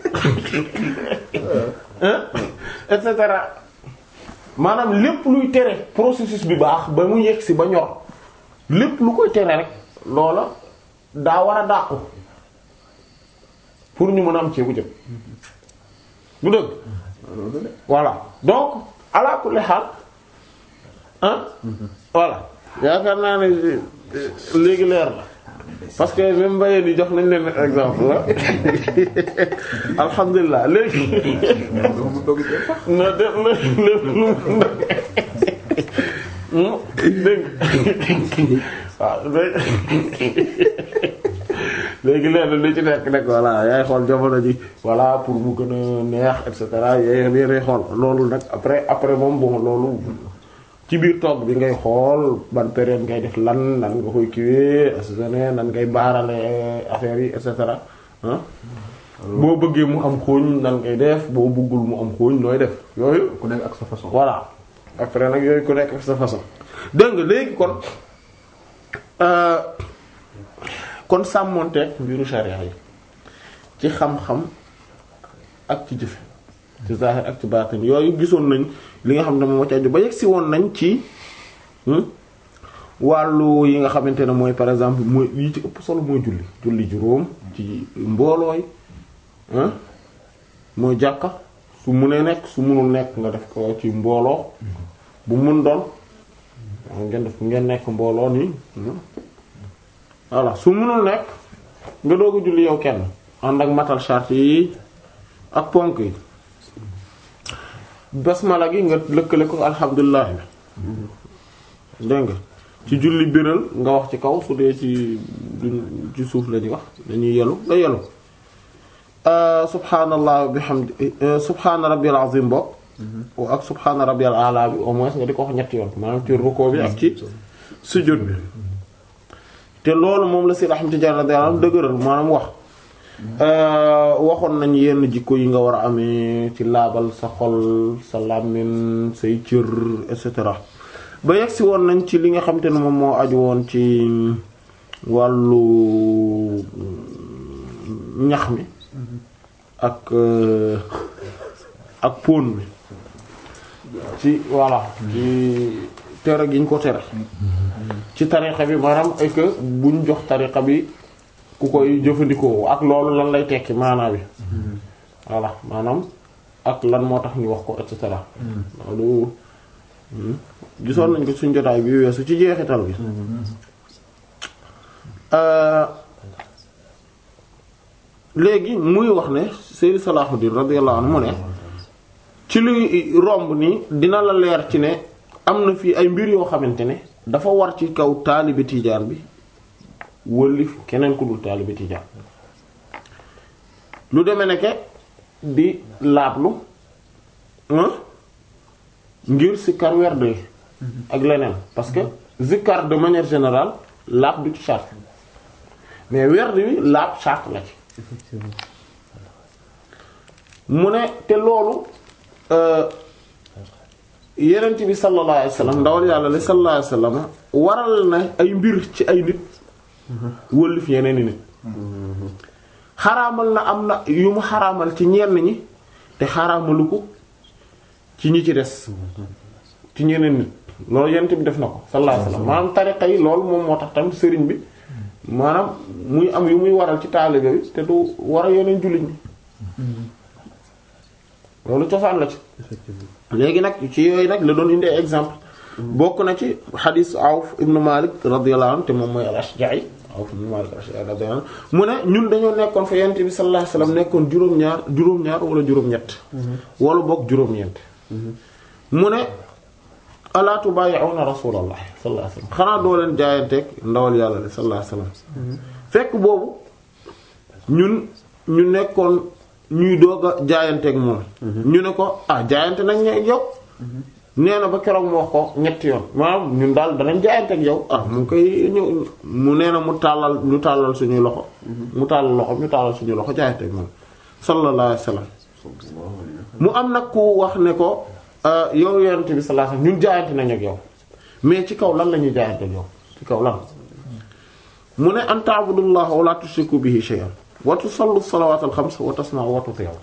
Speaker 1: hein et cetera maanaam lépp luy tere processus bi baax ba mu yegg si ba ñor lépp lu koy tere rek loola daa war a dàqu pour ñu mën a am ceebu jëm bu dëgg voilà donc ala kulli xaal ah voilà yaakaar naa ne euh, léegi leer la parce que même mbayee di jox nañ leen exemple la alhamdulilah léegi
Speaker 2: mu dogg ci sax.
Speaker 1: na de na lépp lu mu dégg waaw léegi leen li ci nekk nag voilà yaay xool jamono ji voilà pour mu gën a neex et cetera yaay yaay xool loolu nag après après moom bon loolu ci biir togg bi ngay xool ban période ngay def lan nan nga koy kiwee assaisonné nan ngay baarale affaire yi et cetera ah boo bëggee mu am xooñ nan ngay def boo bëggul mu am xooñ nooy def yooyu
Speaker 2: ku nekk ak sa façon.
Speaker 1: voilà après nag yooyu ku nekk ak sa façon dégg nga léegi kon euh, kon sàmmonteeg mbiru sharia yi ci xam-xam ak ci jëfe ci zahir ak ci baatin yooyu gisoon nañ li nga xam ne moom moo ci aju ba yegg si woon nañ ci hmm, wàllu yi nga xamante ne mooy par exemple mooy yi ci ëpp solo mooy julli julli juróom ci mboolooy ah mooy jàkka su munee nekk su munul nekk nga def ko ci mbooloo bu mun doon waaw ngeen def ngeen nekk mbooloo nii voilà su munul nekk nga doog a julli yow kenn ànd ak matal charte yi ak ponk yi basmala gi nga lëkkale ko alhamdulilah bi dégg nga ci julli biral nga wax ci kaw su dee ci duñ ci suuf la ñuy wax dañuy yelu nga yelu subhaanallah bihamdi subhaana rabbiyal azim bo ak subhaana rabbiyal ala bi au moins nga di ko wax ñetti yoon maanaam ci rukkoo bi ak ci sujjóot bi te loolu moom la si rahmatullah radiyallahu anhu dëgëral maanaam wax waxoon nañ yenn jikko yi nga war a amee ci laabal sa xol sa làmmiñ say cër et cetera ba yegg si woon nañ ci li nga xam te ne moom moo aju woon ci wàllu ñax mi ak ak pon mi ci voilà ci tere gi ñu ko tere ci tariqa bi maanaam ay que buñ jox tariqa bi ku koy jëfandikoo ak loolu lan lay tekki maanaa bi voilà maanaam ak lan moo tax ñu wax ko et cetera loolu gisoon nañ ko suñ jotaay bi weesu ci jeexital bi léegi muy wax ne Sayyid Salahuddin radiyallahu anhu mu ne ci luy romb ni dina la leer ci ne am na fii ay mbir yoo xamante ne dafa war ci kaw taalibe tiijaan bi wëllif keneen ku dul taalibe tiijaan lu deme ne ke di laablu ngir sikkar werd yi ak leneen parce que zikkar de manière générale laab du ci charte mais werd wi laab charte la ci mu ne te loolu yenent bi sallallahu alayhi wasallam ndawal yàlla li sallallahu alayhi wasallam waral na ay mbir ci ay nit wëllif yeneen i nit xaraamal na am na yu mu xaraamal ci ñenn ñi te xaraamalu ko ci ñi ci des ci ñeneen nit loolu yent bi def na ko sallallahu alayhi wasallam maanaam tariqa yi loolu moom moo tax tamit sëriñ bi maanaam muy am yu muy waral ci taalibe bi te du war a yeneen jullit ñi loolu cosaan la ci léegi nag ci yooyu nag la doon indi ay exemple bokk na ci xadiis Awf ibn Malik radiyallahu anhu te moom mooy al-Ashja'i Awf ibn Malik al-Ashja'i radiyallahu anhu mu ne ñun dañoo nekkoon fa yonent bi sallallahu alayhi wasallam nekkoon juróom-ñaar juróom-ñaar wala juróom-ñett wala bokk juróom-ñeent mu ne alaa tubaayi'uuna rasulallah sallallahu alayhi wasallam xanaa doo leen jaayanteeg ndawal yàlla li sallallahu alayhi wasallam fekk boobu ñun ñu nekkoon ñuy doog a jaayanteeg moom ñu ne ko ah jaayante nañ ne yow nee na ba keroog mu wax ko ñetti yoon maanaam ñun daal danañ jaayanteeg yow ah mu koy ñëw mu nee na mu tàllal ñu tàllal suñuy loxo mu tàllal loxo ñu tàllal suñuy loxo jaayanteeg moom sallallahu alayhi wasallam mu am nag ku wax ne ko yow yonent bi sallallahu alayhi wasallam ñun jaayante nañ ak yow mais ci kaw lan la ñuy jaayante ak yow ci kaw lan mu ne an ta'budullaha wa la tushriku bihi shay'an wa tusallu salawatal xams wa tasma'u wa tuti'u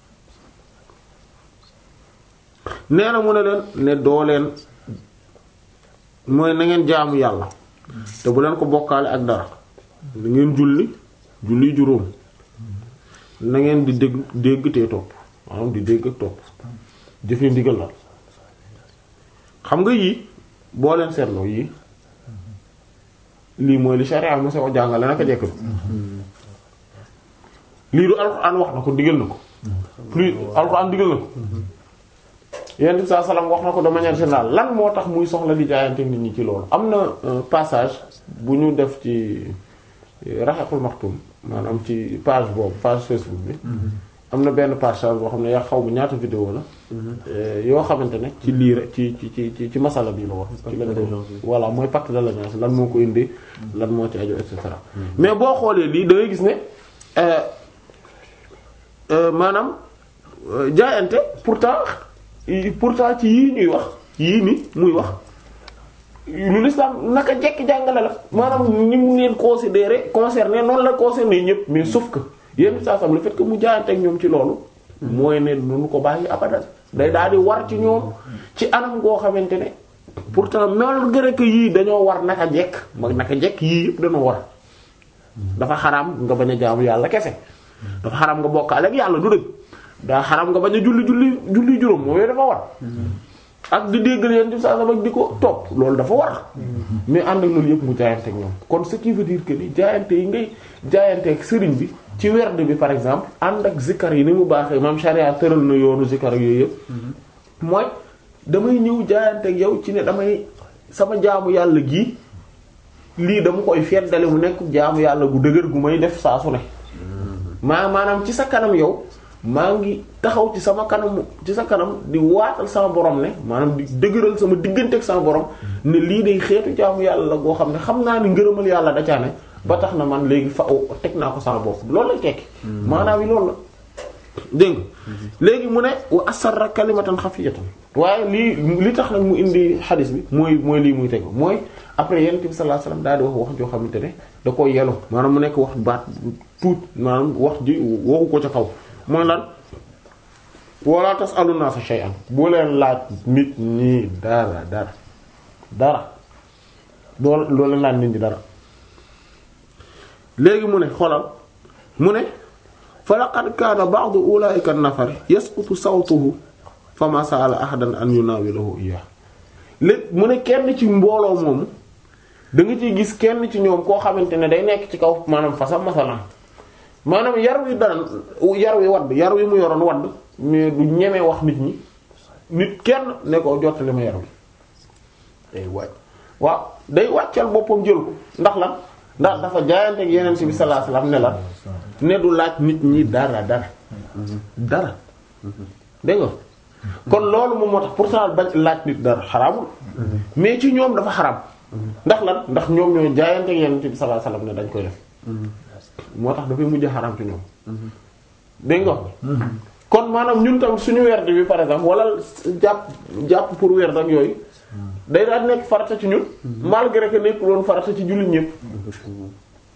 Speaker 1: nee na mu ne leen ne doo leen mooy na ngeen jaamu yàlla te bu leen ko bokkaale ak dara na ngeen julli julli juróom na ngeen di dégg dégg te topp maanaam di dégg ak topp jëfe ndigal la xam nga yii boo leen seetloo yii lii mooy li sharia mo sa jàngale naka jekk lii du alxuraan wax na ko digal na ko plus alxuraan digal na ko yenn saa salaam wax na ko de manière générale lan moo tax muy soxla di jaayante nit ñi ci loolu am na passage bu ñu def ci raxaxul maxtum maanaam ci page boobu page Facebook bi am na benn passage boo xam ne yaa xaw bu ñaata vidéo la yoo xamante ne ci lii rek ci ci ci ci masala bi la wax ci lañ ko voilà mooy pacte de l'alliance lan moo ko indi lan moo ci aju et cetera mais boo xoolee lii da ngay gis ne maanaam jaayante pourtant pourtant ci yii ñuy wax yii ni muy wax lu l'islam naka jekk jàngale la maanaam ni mu leen considéré concerné noonu la concerné ñëpp mais sauf que yenn saa sam le fait que mu jaayante ak ñoom ci loolu mooy ne nu ko bàyyi abadan day daal di war ci ñoom ci anam goo xamante ne pourtant malgré que yii dañoo war naka jekk mag naka jekk yii yëpp dañoo war dafa xaraam nga bañ a jaamu yàlla kese dafa xaraam nga bokkaale ak yàlla du dëgg daa xaraam nga bañ a julli julli julli juróom mooy dafa war ak di déggal yéen di saa sama di ko topp loolu dafa war mais ànd ak loolu yëpp mu jaayante ak ñoom kon ce qui veut dire que ni jaayante yi ngay jaayante ak sëriñ bi ci werd bi par exemple ànd ak zikkar yi ni mu baaxee maam sharia tëral na yoonu zikkar ak yooyu yëpp mooy damay ñëw jaayante ak yow ci ne damay sama jaamu yàlla gii lii dama koy feddale mu nekk jaamu yàlla gu dëgër gu may def saa su ne maa maanaam ci sa kanam yow maa ngi taxaw ci sama kanam ci sa kanam di waatal sama borom ne maanaam di dëgëral sama diggante ak sama borom ne lii day xeetu jaamu yàlla la goo xam ne xam naa ni ngërëmal yàlla da caa ne ba tax na man léegi fa teg naa ko sama bopp loolu lay tekki maanaam yi loolu la dégg nga léegi mu ne wa asarra kalimatan xafiyatan waaye lii li tax nag mu indi xadis bi mooy mooy lii muy tegu mooy après yonent bi sallallahu alayhi wasallam daal di wax wax joo xamante ne da ko yelu maanaam mu nekk wax baat tuut maanaam wax ji waxu ko ca kaw mooy lan wala tasalu naasa shay'an boo leen laaj nit ñi dara dara dara doo doo leen laaj nit ñi dara léegi mu ne xoolal mu ne fa laqad kaana ba'du ulaa'ika an-nafar yasqutu sawtuhu fama sa'ala ahadan an yunawilahu iyyah léegi mu ne kenn ci mbooloo moomu da nga ciy gis kenn ci ñoom koo xamante ne day nekk ci kaw maanaam fasam masalan maanaam yar wi daan yar wi wadd yar wi mu yoroon wadd mais du ñeme wax nit ñi nit kenn ne ko jottali ma yar wi day wàcc waaw day wàccal boppam jël ko ndax lan ndax dafa jaayante ak yeneen ci bi sallallahu alayhi wasallam ne la ne du laaj nit ñi dara dara dara dégg nga kon loolu moom moo tax pourtant bañ laaj nit dara xaraamul mais ci ñoom dafa xaraam ndax lan ndax ñoom ñoo jaayante ak yeneen ci bi sallallahu alayhi wasallam ne dañ koy def moo tax dafay mujj xaraam ci ñoom dégg nga kon maanaam ñun tam suñu werd bi par exemple wala jàpp jàpp pour werd ak yooyu day daal nekk farata ci ñun malgré que nekk loon farata ci jullit ñëpp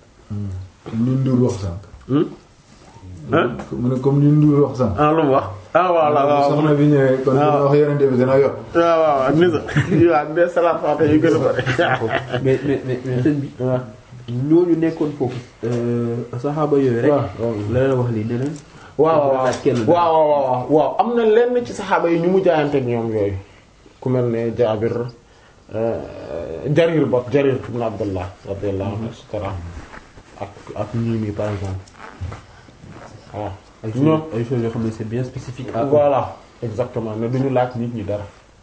Speaker 3: comme ni Ndour wax sànq.
Speaker 1: ah
Speaker 3: mu ne comme ni Ndour wax sànq.
Speaker 1: ah lu mu wax ah voilà waaw
Speaker 2: soxna bi ñëwee kon dina wax yonent bi dina yor.
Speaker 1: waaw waaw ak nisa waaw des salaat faate yu gën a bari
Speaker 2: mais mais mais mais sëñ bi. ñooñu nekkoon foofu. saxaaba yooyu rek.
Speaker 1: waaw
Speaker 2: la leen wax lii ne leen.
Speaker 1: waaw waaw
Speaker 2: laaj kenn
Speaker 1: waaw waaw waaw waaw am na lenn ci saxaaba yi ñu mu jaayante ak ñoom yooyu ku mel ne Jaabir Jarir bokk Jarir ibn Abdullah radiyallahu anhu et cetera ak ak ñii nii par exemple waaw
Speaker 2: ay
Speaker 1: ñoom
Speaker 2: choses ay choses yoo xam ne c'est bien spécifique à eux.
Speaker 1: voilà exactement ne duñu laaj nit ñi dara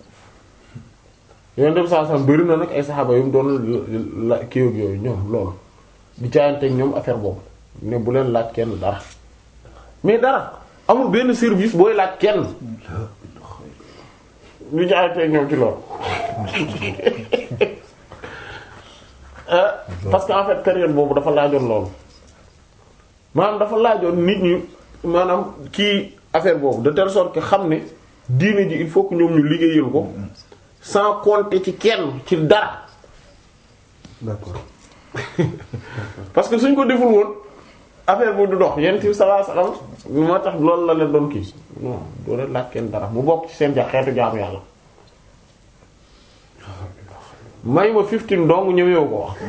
Speaker 1: yoon dem saa sam bëri na nag ay saxaaba yu mu doon la kii ak yooyu ñoom loolu di jaayante ak ñoom affaire boobu ne bu leen laaj kenn dara mais dara amul benn service booy laaj kenn ñu jaayante ak ñoom ci loolu Euh, parce que en fait période boobu dafa laajoon loolu maanaam dafa laajoon nit ñi maanaam kii affaire boobu de telle sorte que xam ne diine ji il faut que ñoom ñu liggéeyal ko sans compter ci kenn ci dara
Speaker 2: d'accord.
Speaker 1: parce que suñ ko deful woon affaire bu du dox yent bi sallallahu alayhi wasallam moo tax loolu la leen doon kii non doo leen laaj kenn dara mu bokk ci seen ja xeetu jaamu yàlla may ma 15 dong ñëwewu ko wax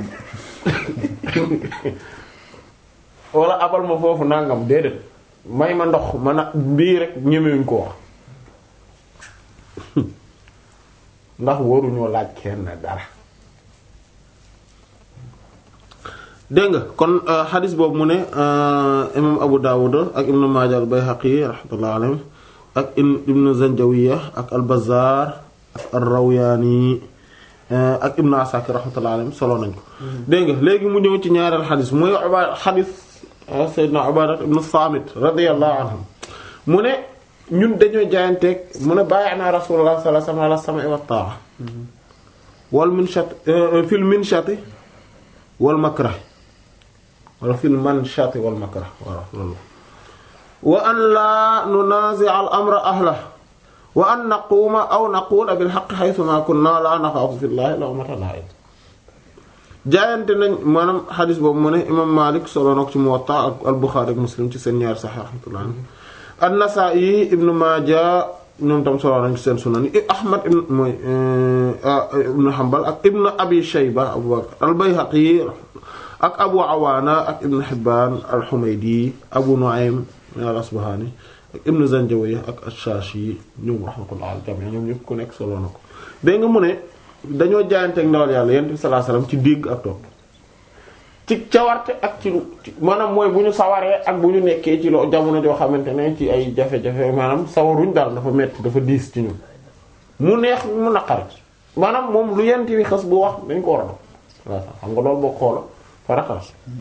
Speaker 1: wala abal ma foofu nangam déedéet may ma ndox man a mbii rek ñemewuñ ko wax ndax waruñoo laaj kenn dara dégg nga kon xadis boobu mu ne imam Abu Dawud ak ibnu Maaja al Bayhaqi rahmatullahi alayhi ak ibnu Zanjawiya ak al Bazzar ak al Rawyaani ak ibnu Asakir rahmatullahi alayhi solo nañ ko dégg nga léegi mu ñëw ci ñaareel xadis mooy uba xadis Seydina Ubaada ibnu Saamit radiyallahu anhu mu ne ñun dañoo jaayanteeg mu ne baayanaa Rasulullah sallallahu alayhi wa sallam ala sam'i wa ta'a wal minshat fil minshati wal makrah wala fil manshati wal makrah voilà loolu wa an laa nunazi' al amra ahlahu wa an naquuma aw naqula bil haqqi haythu ma kunna la naxaafu fillahi lawmata laa'im jaayante nañ maanaam xadis boobu mu ne imam Malik solo na ko ci Muwatta ak al Bukhari ak Muslim ci seen ñaari Sahih rahmatullahi an-Nasa'i ibnu Maaja ñoom tam solo nañ ci seen sunan yi Ahmad ibn mooy ibnu Hanbal ak ibnu Abi Shayba Abu Bakr al-Bayhaqi ak Abu Awaana ak ibnu Hibbaan al-Humaydi Abu Nu'aym al-Asbahani ak ibnu Zanjawiya ak ash-Shashi ñoom rahmatullah al jami ñoom ñëpp ku nekk solo na ko dégg nga mu ne dañoo jaayanteeg ndawal yàlla yonent bi sallallahu alayhi wasallam ci dégg ak topp ci cawarte ak ci lu maanaam mooy bu ñu sawaree ak bu ñu nekkee ci loo jamono joo xamante ne ci ay jafe-jafe maanaam sawaruñ daal dafa metti dafa diis ci ñun mu neex mu naqari maanaam moom lu yent bi xas bu wax dañ ko war a def waaw xam nga loolu boo xoola farata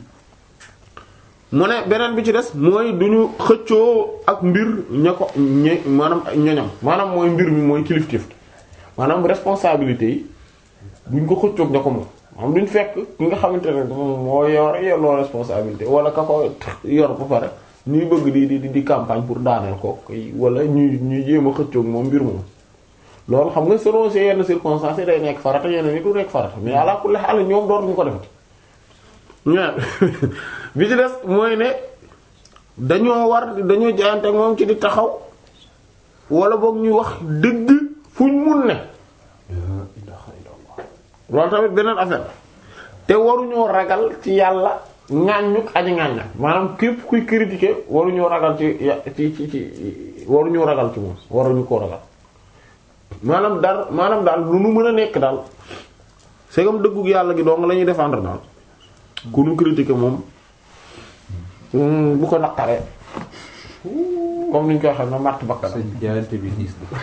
Speaker 1: mu ne beneen bi ci des mooy du ñu xëccoo ak mbir ña ko ñe maanaam ñoñam maanaam mooy mbir mi mooy kilifteef maanaam responsabilité yi duñ ko xëccoog ña ko moom maanaam duñ fekk ki nga xamante ne moom moo yor yelloo responsabilité wala ka ko yor ba pare ñuy bëgg di di di campagne pour daaneel ko wala ñuy ñuy jéem a xëccoog moom mbir moom loolu xam nga selon ces yenn circonstances yi day nekk farata yenn ni du nekk farata mais ala kulli haal ñoom dootuñu ko defati ñaar bi ci des mooy ne dañoo war dañoo jaayante ak moom ci di taxaw wala boog ñuy wax dëgg fuñ mun ne loolu tamit beneen affaire te waruñoo ragal ci yàlla ŋàññuk aji ŋàñña maanaam képp kuy critiquer waruñoo ragal ci ci ci ci waruñoo ragal ci moom waruñu koo ragal maanaam daal maanaam daal lu nu mën a nekk daal c'est comme dëggug yàlla gi dong la ñuy défendre daal ku nu critiquer moom bu ko naqaree comme ni ñu koy xam ne matt bakkan
Speaker 2: sëñ jaayante bi diis na.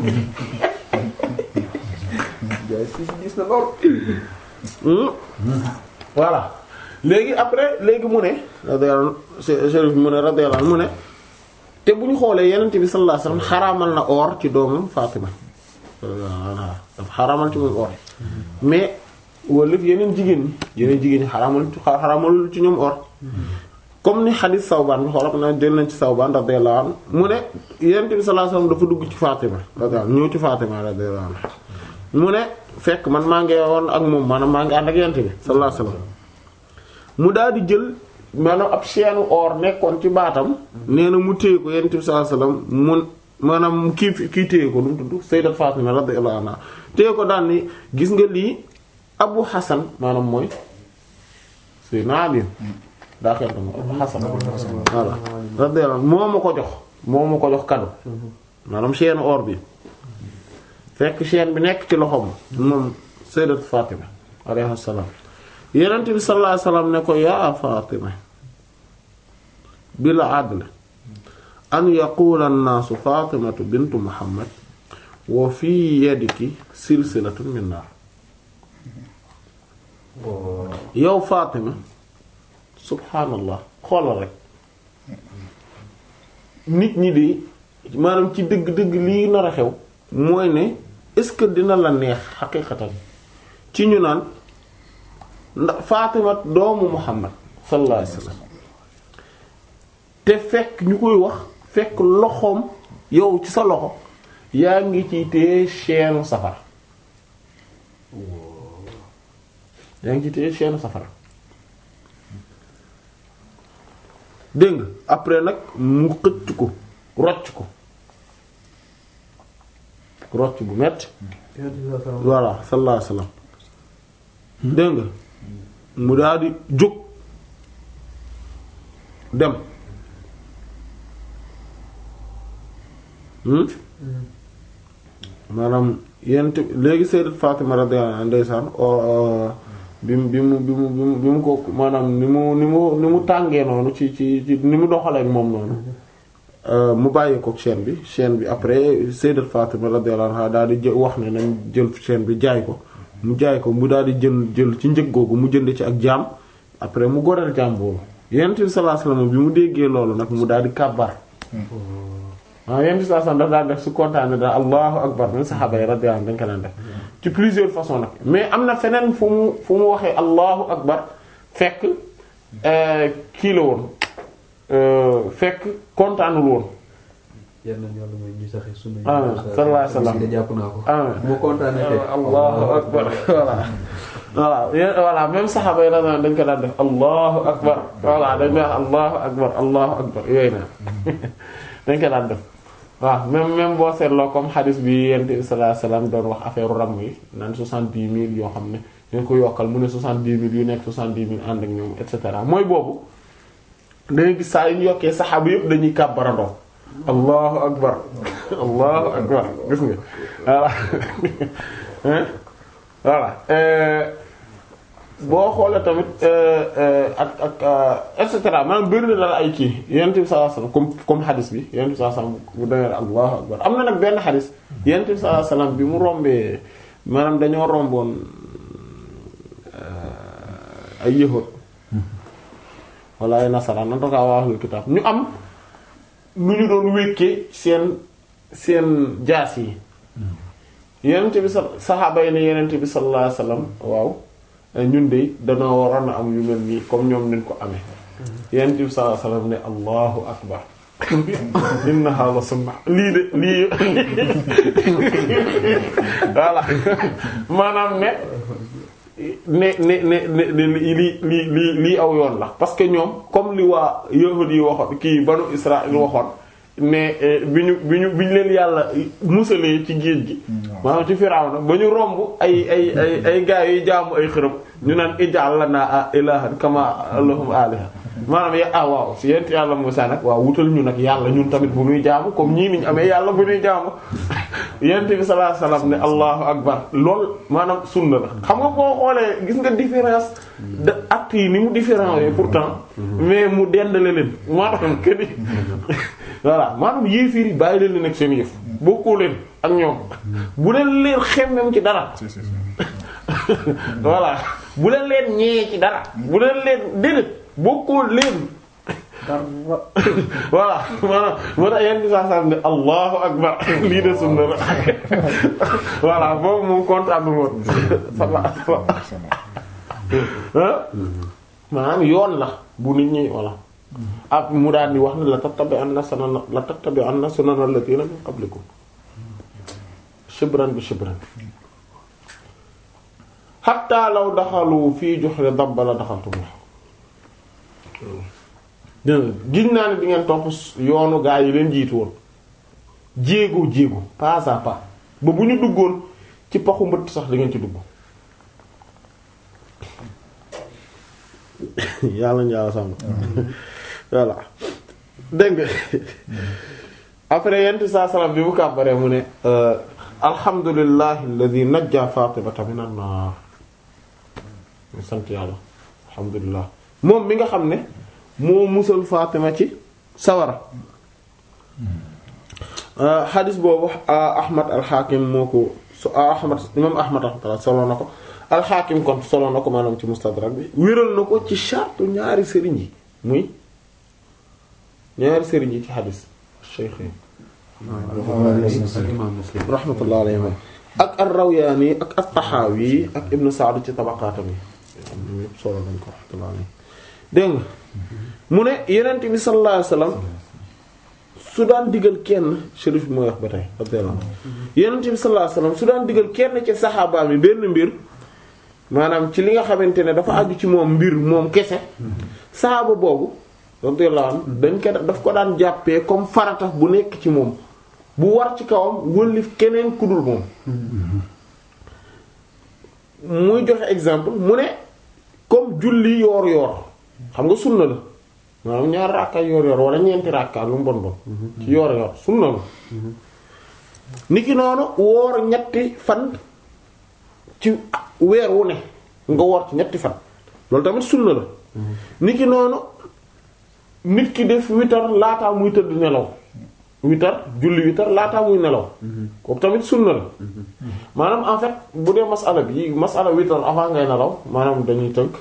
Speaker 2: jaayante bi diis na lool.
Speaker 1: voilà léegi après léegi mu ne radiyallahu chérif mu ne radiyallahu mu ne te bu ñu xoolee yenent bi sallallahu alayhi wasallam xaraamal na or ci doomam Fatima dafa xaraamal ci moom or mais wala yeneen jigéen ñi yeneen jigéen ñi xaraamal xaraamal ci ñoom or comme ni xadis Sawbaan bi xoolal na jël nañ ci Sawbaan radiyallahu anhu mu ne yenent bi sallallahu alayhi wasallam dafa dugg ci Fatima radiyallahu ñëw ci Fatima radiyallahu anhu mu ne fekk man maa ngi woon ak moom maanaam maa ngi ànd ak yent bi sallallahu alayhi wasallam mu daal di jël maanaam ab chaîne or nekkoon ci baatam nee na mu téye ko yent bi sallallahu alayhi wasallam mun maanaam kii kii téye ko nu mu tudd sayyidat Fatima radiyallahu anha téye ko daan ni gis nga lii Abu Hasan maanaam mooy Sayyidina Ali daa xel dama Abu Hasan voilà radiyallahu anhu moo ma ko jox moo ma ko jox cadeau maanaam chaîne or bi fekk chaîne bi nekk ci loxoom moom sayyidat Fatima alayha salaam Yonent bi sallallahu alayhi wasallam ne ko yaa Fatima bil adl an yaqula an-naasu Fatimatu bintu Muhammad wa fi yadiki silsilatun min naar yow Fatima subhaanallah xoolal rek nit ñi di maanaam ci dëgg-dëgg lii nar a xew mooy ne est-ce que dina la neex xaqiiqatan ci ñu naan ndax Fatima doomu Muhammad sallallahu alayhi wasallam te fekk ñu koy wax fekk loxoom yow ci sa loxo yaa ngi ci téye chaîne safara yaa ngi ci téye chaîne safara dégg nga après nag mu xëcc ko rocc ko rocc bu metti voilà sallallahu alayhi wasallam dégg nga mu daal di jóg dem maanaam yent léegi sayyidat Fatima radiyallahu anha ndeysaan bi mu bi mu bi mu bi mu bi mu ko maanaam ni mu ni mu ni mu tàngee noonu ci ci ci ni mu doxalee ak moom noonu mu bàyyi ko chaîne bi chaîne bi après sayyidat Fatima radiyallahu anha daal di jël wax ne nañ jël chaîne bi jaay ko mu jaay ko mu daal di jël jël ci njëg googu mu jënd ci ak jaam après mu goreel jaam boobu yonent bi sallallahu alayhi wasallam bi mu déggee loolu nag mu daal di kàbbar waaw yonent bi sallallahu alayhi wasallam daf daan def su kontaanee daal allahu akbar min saxaaba yi radiyallahu anhum dañ ko daan def ci plusieurs façons nag mais am na feneen fu mu fu mu waxee allahu akbar fekk kii la woon fekk kontaanul woon
Speaker 2: yal nañu yàlla mooy ñu saxee sunna yi.
Speaker 1: ah sallallahu alayhi wasallam
Speaker 2: de jàpp naa ko.
Speaker 1: ah
Speaker 2: mu kontaanee tey.
Speaker 1: allahu akbar voilà voilà yéen voilà même saxaaba yi dañ dañ ko daan def allahu akbar voilà dañ koy wax allahu akbar allahu akbar yooyu na dañ ko daan def waaw même même boo seetloo comme hadis bi yent bi sallallahu alayhi wasallam doon wax affaire ram yi naan soixante-dix mille yoo xam ne dañ ko yokkal mu ne soixante-dix mille yu nekk soixante-dix mille ànd ak ñoom et cetera mooy boobu dangay gis saa yu ñu yokkee saxaaba yëpp dañuy kàbbarandoo allahu akbar allahu akbar gis nga voilà hein voilà boo xoolee tamit ak ak et cetera maanaam bëri na daal ay kii yonent bi sallallahu alayhi wasallam comme comme hadis bi yonent bi sallallahu alayhi wasallam bu demee allahu akbar am na nag benn hadis yonent bi sallallahu alayhi wasallam bi mu rombee maanaam dañoo romboon ay yahud wala ay nasaraan en tout cas waa ahlul kitaab ñu am lu ñu doon wékkee seen seen jaas yi yonent bi sa saxaaba yi ne yonent bi sallallahu alayhi wasallam waaw ñun de danoo waroon a am yu mel nii comme ñoom niñ ko amee yonent bi sallallahu alayhi wasallam ne allahu akbar innaha la sunna lii de lii voilà maanaam ne ne ne ne ne lii lii lii lii aw yoon la parce que ñoom comme li waa yahud yi waxoon kii banu Israël waxoon ne bi ñu bi ñu bi ñu leen yàlla musalee ci géej gi maanaam ci Firawna ba ñu romb ay ay ay ay gaa yi jaamu ay xërëm ñu naan ij'al lana ilahan kama lahum aliha maanaam ya ah waaw si yent yàlla Musaa nag waaw wutal ñu nag yàlla ñun tamit bu ñuy jaamu comme ñii niñ amee yàlla bu ñuy jaamu yent bi sallallahu alayhi wasallam ne allahu akbar lool maanaam sunna la xam nga boo xoolee gis nga différence de actes yi ni mu différent yi pourtant mais mu dendale leen maanaam këni voilà maanaam yéefiir yi bàyyi leen leen ak seen yëf bokkoo leen ak ñoom bu leen leen xemmem ci dara voilà bu leen leen ñee ci dara bu leen leen déedéet bokkoo leen voilà maanaam moo tax yenn saa saa ne allahu akbar lii de sunna la voilà boobu moom kontaan woon maanaam yoon la bu nit ñi voilà ab mu daal di wax ne la tattabi anna sunana la tattabi anna sunana allatina min qablikum shibran bi shibran hatta law daxalu fii juhri dabba la daxaltum dégg giñ naa ne di ngeen topp yoonu gaa yi leen jiitu woon jéego jéego pas à pas ba bu ñu duggoon ci paxu mbëtt sax da ngeen ci dugg yàlla njàlla sàmm voilà dégg nga après yent saa salam bi mu kàbbaree mu ne alhamdulillahi alladhi najja fatimata minan nar mu sant yàlla alhamdulillah moom mi nga xam ne moo musal fatima ci sawara xadis boobu ahmad alxaakim moo ko so ahmad imam ahmad rahmatullah solo na ko alxaakim kon solo na ko maanaam ci mustadrak bi wéral na ko ci chartu ñaari sëriñ yi muy ñaari sëriñ yi ci xadis cheikh yi
Speaker 2: imam muslim
Speaker 1: rahmatullah alayhi ak ar-Rawyaani ak at-Taxaawi ak Ibn Sa'd ci tabaqaatam yi am na ñépp solo nañ ko rahmatullah alayhi dégg nga mu ne Yonent bi sallallahu alayhi wasallam su daan digal kenn shérif bi mooy wax ba tey radiyallahu anhu Yonent bi sallallahu alayhi wasallam su daan digal kenn ci saxaabaam yi benn mbir maanaam ci li nga xamante ne dafa aju ci moom mbir moom kese saxaaba boobu radiyallahu anhu dañ ko daf ko daan jàppee comme farata bu nekk ci moom bu war ci kawam wëllif keneen ku dul moom muy joxe exemple mu ne comme julli yoor yoor xam nga sunna la maanaam ñaar rakka yoor yoor wala ñeenti rakka lu mu bon bon ci yoor yoor sunna la niki noonu woor ñetti fan ci weer wu ne nga woor ci ñetti fan loolu tamit sunna la niki noonu nit ki def witar laataa muy tëdd nelaw witar julli witar laataa muy nelaw kooku tamit sunna la maanaam en fait bu dee masala bi masala witar avant ngay nelaw maanaam dañuy tënk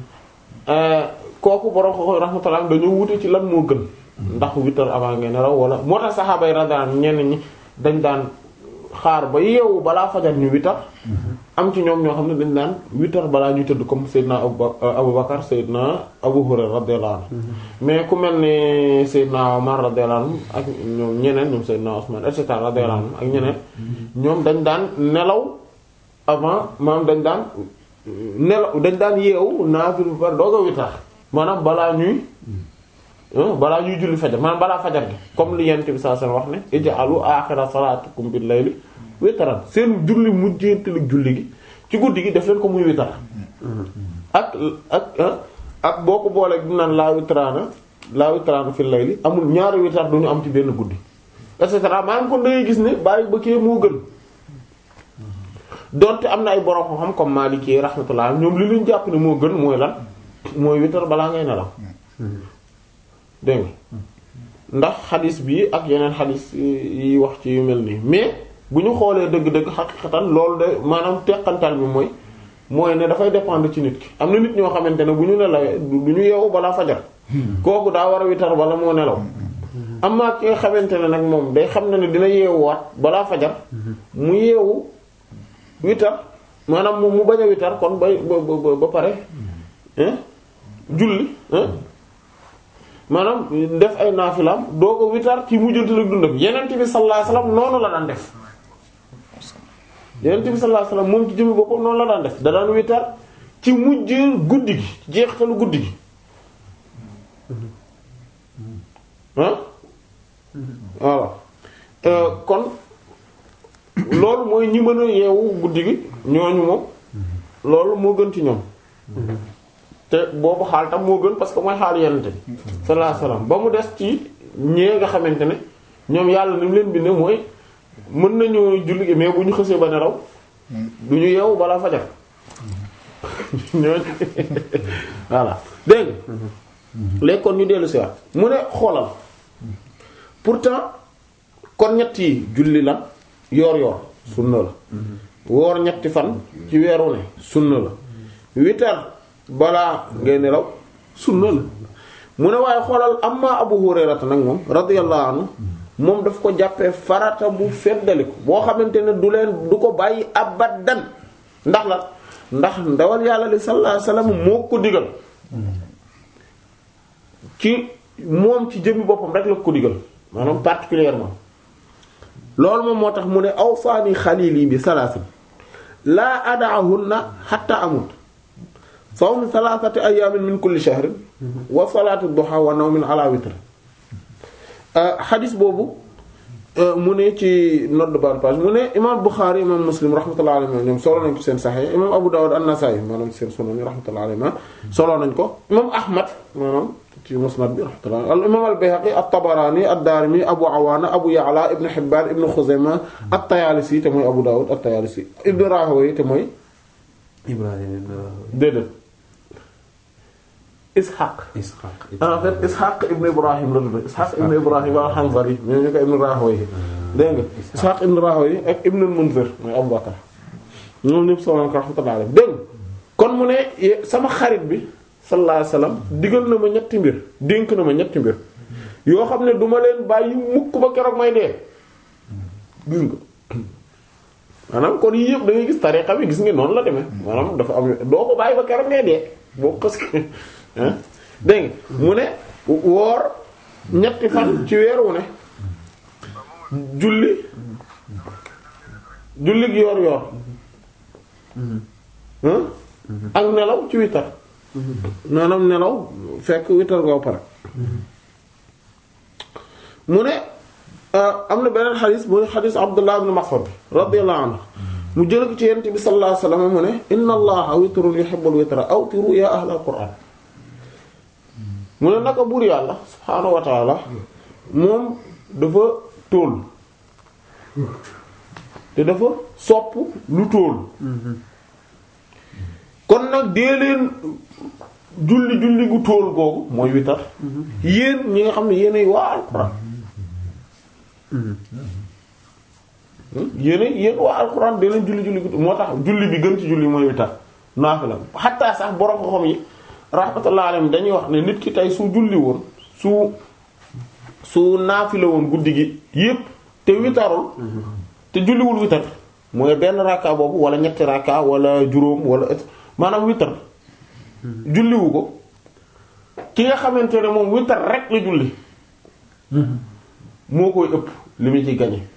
Speaker 1: kooku borom ko rahmatullah dañoo wute ci lan moo gën ndax witar avant ngay nelaw wala moo tax saxaaba yi radiyallahu ñenn ñi dañ daan xaar ba yeewu balaa fajar ñu witar am ci ñoom ñoo xam ne dañ daan witar balaa ñuy tëdd comme Seydina Abu Bakar Seydina Abu Hurayra radiyallahu anhu mais ku mel ni Seydina Omar radiyallahu anhu ak ñoom ñeneen ñoom Seydina Usman et cetera radiyallahu anhu ak ñeneen ñoom dañ daan nelaw avant maanaam dañ daan nelaw dañ daan yeewu naafil bu pare doog a witar maanaam balaa ñuy balaa ñuy julli fajar maanaam balaa fajar gi comme li yent bi saa seen wax ne ij'alu aaxira salaatikum bil layli witaran seen julli mujjeentali julli gi ci guddi gi def leen ko muy witar ak ak ak boo ko boolee di naan laa witraana laa witraana fil layli amul ñaari witar du ñu am ci benn guddi et cetera maanaam kon dangay gis ne bàyyi ba kii moo gën donte am na ay borom xam-xam comme Maliki rahmatullah ñoom li leen jàpp ne moo gën mooy lan mooy witar balaa ngay nelaw dégg nga ndax xadis bi ak yeneen xadis yi wax ci yu mel nii mais bu ñu xoolee dëgg-dëgg xaqiqatan loolu de maanaam teqantal bi mooy mooy ne dafay dépendre ci nit ki am na nit ñoo xamante ne bu ñu nelawee du ñu yeewu balaa fajar kooku daa war a witar bala moo nelaw am na ki nga xamante ne nag moom day xam ne ne dina yeewuwaat balaa fajar mu yeewu witar maanaam mu bañ a witar kon ba ba ba pare julli maanaam def ay naafilaam doo ko witar ci mujjantal ak dundam yenent bi sallallahu alayhi wasallam noonu la daan def yenent bi sallallahu alayhi wasallam moom ci jëmmi boppam noonu la daan def da daan witar ci mujj guddi gi jeextalu guddi gi ah voilà kon loolu mooy ñi mën a yeewu guddi gi ñooñu moom loolu moo gën ci ñoom te boobu xaal tam moo gën parce que mooy xaal yenente bi sallallahu alayhi wasallam ba mu des ci ñee nga xamante ne ñoom yàlla ni mu leen bindee mooy mën nañu julli gi mais bu ñu xësee ba nelaw du ñu yeewu balaa fajar ñooñu voilà dégg nga léegi kon ñu dellu si waat mu ne xoolal pourtant kon ñett yi julli la yoor yoor sunna la woor ñetti fan ci weeru ne sunna la witar balaa ngay nelaw sunna la mu ne waaye xoolal amma Abu Hurayrata nag moom radiyallahu anhu moom daf ko jàppee farata bu feddaliku boo xamante ne du leen du ko bàyyi abadan ndax la ndax ndawal yàlla li sallallahu alayhi wasallam moo ko digal ci moom ci jëmmi boppam rek la ko digal maanaam particulièrement loolu moom moo tax mu ne awsaani xalili bi salaasin laa ada'ahunna hatta amut sawm thalathati ayamin min kulli shahrin wa salatu duha wa nawmin ala witr xadis boobu mu ne ci note de bas de page mu ne imam Bukhari imam Muslim rahmatullahi alayhi ñoom solo nañ ko seen Sahih imam Abu Dawud an-Nasa'i maanaam seen sunan rahmatullahi alayhi solo nañ ko imam Ahmad maanaam ci musnad bi rahmatullahi al imam al-Bayhaqi at-Tabarani ad-Darimi Abu Awana Abu Ya'la Ibn Hibban Ibn Khuzaymah at-Tayalisi te mooy Abu Dawud at-Tayalisi Ibn Rahawayh te mooy
Speaker 2: Ibrahim
Speaker 1: déedéet Ishaq
Speaker 2: Ishaq
Speaker 1: en fait Ishaq ibn Ibrahim la tudd Ishaq ibn Ibrahim al-Hanzali mais ñu ko ibn Rahawayh dégg nga Ishaq ibn Rahawayh ak ibn al-Munzir mooy Abu Bakr ñoom ñëpp solo ko rahmatullahi alayhi dégg kon mu ne sama xarit bi sallallahu alayhi wasallam digal na ma ñetti mbir dénk na ma ñetti mbir yoo xam ne du ma leen bàyyi mukk ba keroog may dee gis nga maanaam kon yii yëpp da ngay gis tariqa bi gis nga noonu la demee maanaam dafa am doo ko bàyyi ba keroog ngay dee boo parce que dégg nga mu ne woor ñetti fan ci weer wu ne julli julli gi yoor yoor ak nelaw ci witar maanaam nelaw fekk witar nga pare mu ne am na beneen xadis muy xadis Abdullah ibn Mas'ud radiyallahu anhu mu jël ko ci yent bi sallallahu alayhi wasallam mu ne inna allaha witrun yuhibbul witra awtiru ya ahlal qur'an mu ne naka buur yàlla subhaanahu wa taala moom dafa tóol te dafa sopp lu tóol kon nag dee leen julli julli gu tóol googu mooy witar yéen ñi nga xam ne yéenay waa alxuraan yéen yéen waa alxuraan dee leen julli julli gu moo tax julli bi gën ci julli mooy witar naafila xattaa sax borom ko xam yi rahmatullah alayhi dañuy wax ne nit ki tey su julli woon su su naafila woon guddi gi yépp te witarul te julliwul witar mooy benn rakka boobu wala ñetti rakka wala juróom wala et maanaam witar julliwu ko ki nga xamante ne moom witar rek la julli moo koy ëpp li mu ci gañe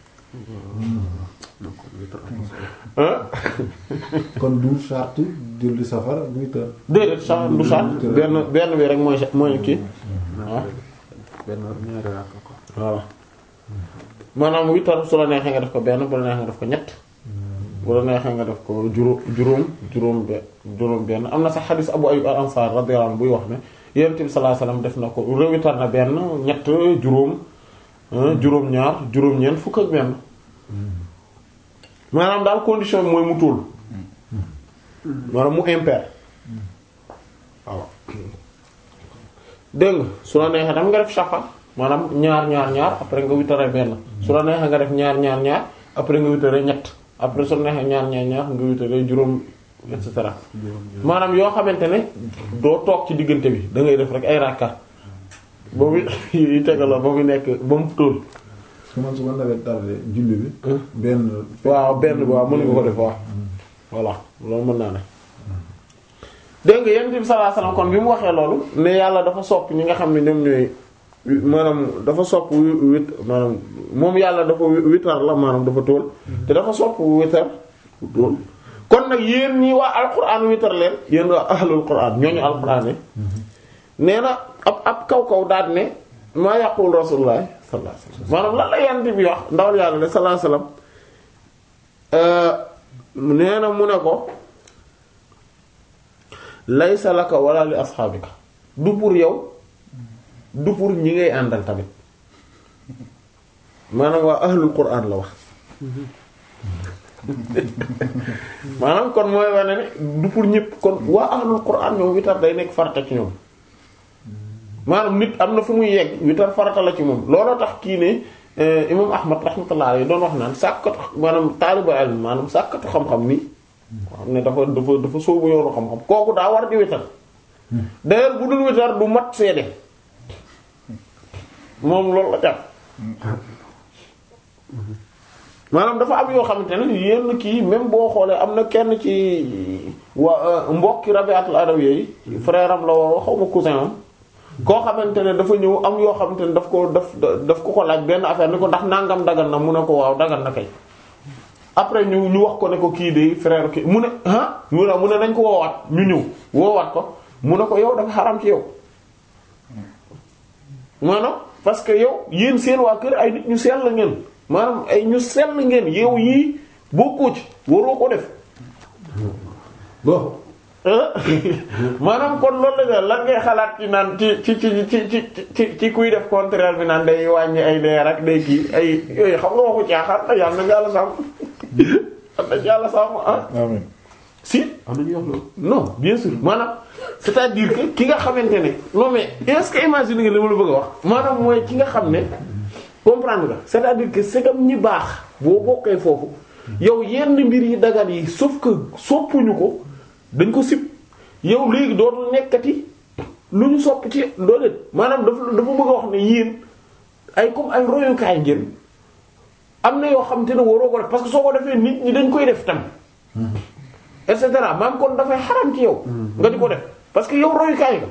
Speaker 3: kon du charte julli safar witar
Speaker 1: déedéet sax du sax benn benn bi rek mooy mooy kii waaw
Speaker 2: benn ñaari rakk ko
Speaker 1: voilà maanaam witar su la neexee nga def ko benn bu la neexee nga def ko ñett bu la neexee nga def ko juróom juróom juróom be juróom benn am na sax xadis Abu Ayyub al-Ansari radiyallahu anhu buy wax ne Yonent bi sallallahu alayhi wasallam def na ko rewitar na benn ñett juróom juróom ñaar juróom ñeent fukk ak benn maanaam daal condition bi mooy mu tóol maanaam mu impair waaw dégg nga su la neexee tam nga def shafa maanaam ñaar ñaar ñaar après nga witare benn su la neexee nga def ñaar ñaar ñaar après nga witare ñett après su la neexee ñaar ñaar ñaar nga witare juróom et cetera maanaam yoo xamante ne doo toog ci diggante bi da ngay def rek ay rakka ba mu yi tegaloo ba mu nekk ba mu tóol
Speaker 3: su man su ma nawet tardé julli bi benn
Speaker 1: waaw benn bi waaw mën nga ko def waaw voilà loolu mën naa ne dégg nga yonent bi sallallahu alayhi wasallam kon bi mu waxee loolu ne yàlla dafa sopp ñi nga xam ne ñoom ñooy maanaam dafa sopp wit maanaam moom yàlla dafa witar la maanaam dafa tóol te dafa sopp witar tóol kon nag yéen ñi waa alquran witar leen yéen waa ahlul quran ñooñu alquran ne nee na ab ab kaw kaw daal ne maa yaqul rasulullah sallallahu alayhi wasallam maanaam lan la yonent bi wax ndawal yàlla ne sallallahu alayhi wasallam nee na mu ne ko laysa laka wala li asxaabika du pour yow du pour ñi ngay àndal tamit maanaam waa ahlul quran la wax maanaam kon mooy wane ne du pour ñëpp kon waa ahlul quran ñoom witar day nekk farata ci ñoom maanaam nit am na fu muy yegg witar farata la ci moom looloo tax kii ne imam ahmad rahmatullah alayhi doon wax naan sàkkatu maanaam taalibu ilm maanaam sàkkatu xam-xam nii xam ne dafa dafa dafa sóobu yoonu xam-xam kooku daa war di witar d'ailleurs bu dul witar du mat seede moom loolu la jàpp maanaam dafa am yoo xamante ne yenn kii même boo xoolee am na kenn ci wa mbokki Rabi'atul Adawiyya yi frère am la woo xaw ma cousin am koo xamante ne dafa ñëw am yoo xamante ne daf ko daf daf ko ko laaj benn affaire ni ko ndax nangam dagan na mu ne ko waaw dagan na kay après ñu ñu wax ko ne ko kii de frère kii mu ne ah mu ne mu ne nañ ko woowaat ñu ñëw woowaat ko mu ne ko yow dafa xaram ci yow maanaam parce que yow yéen seen waa kër ay nit ñu sell la ngeen maanaam ay ñu sell ngeen yow yii bokkoo ci waroo ko def
Speaker 3: bon
Speaker 1: maanaam kon loolu la lan ngay xalaat ci naan ci ci ci ci ci ci ci kuy def contraire bi naan day wàññi ay leer ak day kii ay yooyu xam nga waxu caaxaan na yàlla na yàlla sàmm yàlla na yàlla sàmm ah
Speaker 3: amiin
Speaker 1: si
Speaker 2: am na ñuy wax loolu.
Speaker 1: non bien sûr maanaam c'est-à-dire que ki nga xamante ne non mais est-ce que imagine nga li ma la bëgg a wax maanaam mooy ki nga xam ne comprendre nga c'est-à-dire que c'est comme ñi baax boo bokkee foofu yow yenn mbir yi dagal yi sauf que soppuñu ko dañ ko sib yow léegi dootul nekkati lu ñu sopp ci dooleet maanaam dafa dafa bëgg a wax ne yéen ay comme ay royukaay ngeen am na yoo xam te ne waroo ko def parce que soo ko defee nit ñi dañ koy def tam et cetera maam kon dafay xaram ci yow. nga di ko def parce que yow royukaay nga.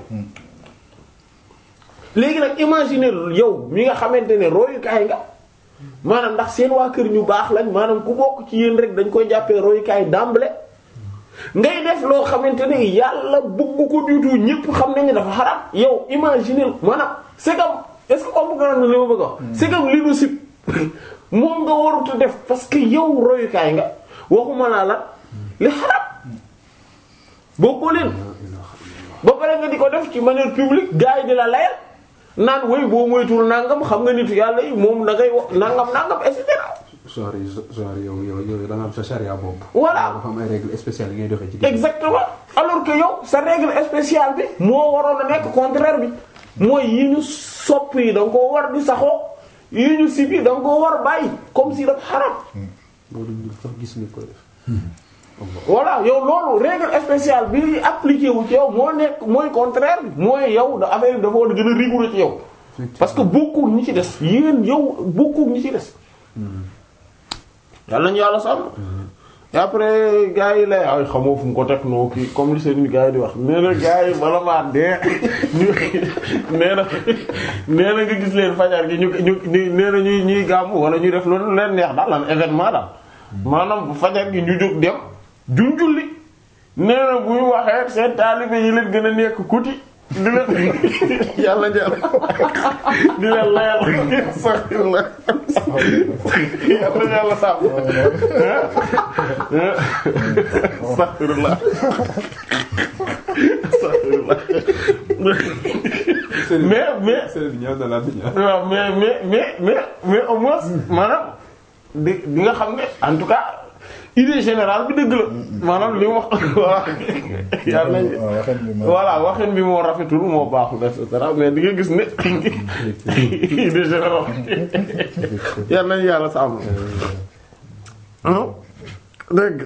Speaker 1: léegi nag imaginer yow mi nga xamante ne royukaay nga maanaam ndax seen waa kër ñu baax lañ maanaam ku bokk ci yéen rek dañ koy jàppee royukaay d'emblée ngay def loo xamante ne yàlla bëgg ko du tout ñépp xam nañu dafa xaram yow imaginer maanaam c'est comme est-ce que comprendre nga li ma bëgg a wax. c'est comme li nu sib moom nga warut a def parce que yow royukaay nga waxuma laa la. li xarab bokkoo leen ba pare nga di ko def ci manière publique gars yi di la layal naan woy boo moytuwul nangam xam nga nitu yàlla yi moom da ngay wax nangam nangam et cetera.
Speaker 2: genre genre yow yow yow da nga am sa charia bopp.
Speaker 1: Voilà.
Speaker 2: dafa am ay règles spéciales yi ngay doxee ci.
Speaker 1: exactement alors que yow sa règle spéciale bi moo waroon a nekk contraire bi mooy yi ñu sopp yi da nga koo war di saxoo yi ñu sib yi da nga koo war bàyyi comme si dafa xarab.
Speaker 2: loolu ñu sax gis nga ko def.
Speaker 1: voilà yow loolu règle spéciale bi appliqué wu ci yow moo nekk mooy contraire bi mooy yow da affaire bi dafa war a gën a rigoureux ci yow. parce que bokkul ñi ci des yéen yow bokkul ñi ci des. yàlla nañu yàlla sàmm. et après gars yi lay ay xamoo fu mu ko teg noo kii comme li seen gars yi di wax nee na gars yi bala maa dee ñu nee na nee na nga gis leen fajar gi ñu ñu nee na ñuy ñuy gàmm wala ñuy def loolu leen neex daal lan événement daal. maanaam bu fajar gi ñu jóg dem duñ julli nee na bu ñu waxee seen taalibe yi leen gën a nekk kuti di leen yàlla jàll di leen layal sax la yàlla yàlla sàmm astaghfirullah astaghfirullah mais mais
Speaker 2: Sëriñ ñëw na la ñëw.
Speaker 1: waaw mais mais mais mais mais au moins maanaam di di nga xam ne en tout cas idée générale bi dëgg la maanaam li mu wax voilà yàlla nañ
Speaker 3: waaw waxin bi ma
Speaker 1: voilà waxin bi moo rafetul moo baaxul et cetera mais di nga gis ne idée générale yàlla nañ yàlla sàmm dégg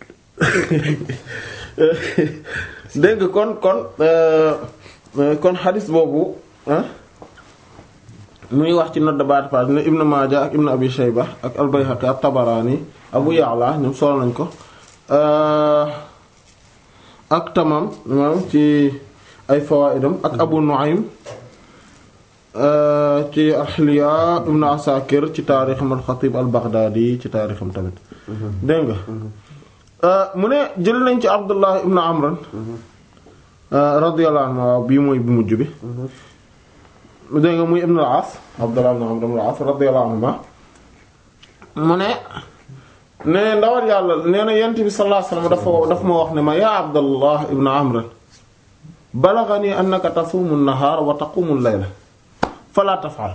Speaker 1: dégg kon kon euh, euh, kon xadis boobu ah muy wax ci note de bas de page ne Ibn Maaja ak Ibn Abi Shayba ak al-Bayhaqi ak Tabarani Abu Ya'la ñoom solo nañ ko euh, ak Tamam moom ci ay fawaidam ak Abu Nu'aym euh, ci Ahliya Ibn Asakir ci taarixam al-Khatib al-Baghdadi ci taarixam tamit dégg nga Euh, mu ne jël nañ ci Abdullah ibn Amr euh, radiyallahu anhu waaw bii mooy bu mujj bi dégg nga muy ibn al-As Abdullah ibn Amr ibn al-As radiyallahu anhuma mu ne ne ndawal yàlla nee na yent bi sallallahu alayhi wasallam dafa dafa ma wax ne ma yaa Abdullah ibn Amr balaghani annaka tasumu an-nahara wa taqumu al-layla fala taf'al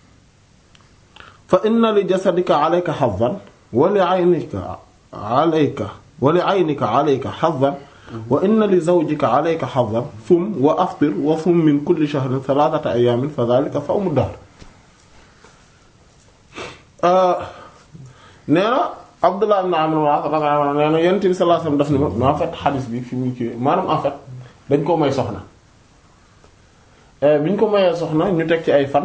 Speaker 1: fa inna li jasadika alayka hazzan wa li 'aynika alayka wa li 'aynika alayka hazzan wa inna li zawjika alayka hazzan sum wa aftir wa sum min kulli shahrin thalathata ayyamin fa dhalika sawmu dahr nee na Abdullah ibn Amr radiyallahu anhu nee na Yonent bi sallallahu alayhi wasallam daf ni ma en fait xadis bi fi mu ci maanaam en fait dañ ko may soxna bi ñu ko mayee soxna ñu teg ci ay fan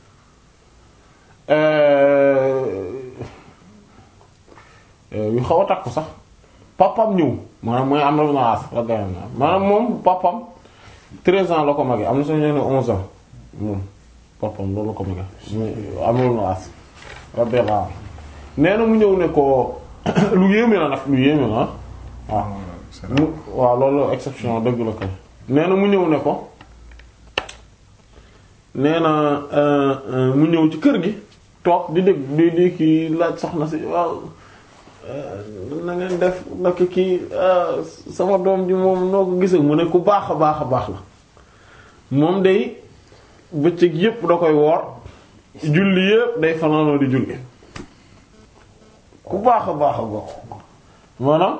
Speaker 1: yu xaw a takku sax papam ñëw maanaam mooy am na lu na as maanaam moom papam 13 ans la ko magee am na sax ñu ne 11 ans moom papam loolu la ko magee am na lu na as radiyallahu anhu nee na mu ñëw ne ko lu yéeme la nag lu yéeme la waaw mu waaw loolu exception dëgg la kay nee na mu ñëw ne ko nee na mu ñëw ci kër gi toog di dégg di di kii laaj soxna si waaw na ngeen def naka kii sama doom ji moom noo ko gisee mu ne ku baax a baax a baax la moom day bëccëg yépp da koy woor julli yépp day fanaanoo di julli ku baax a baax a baax maanaam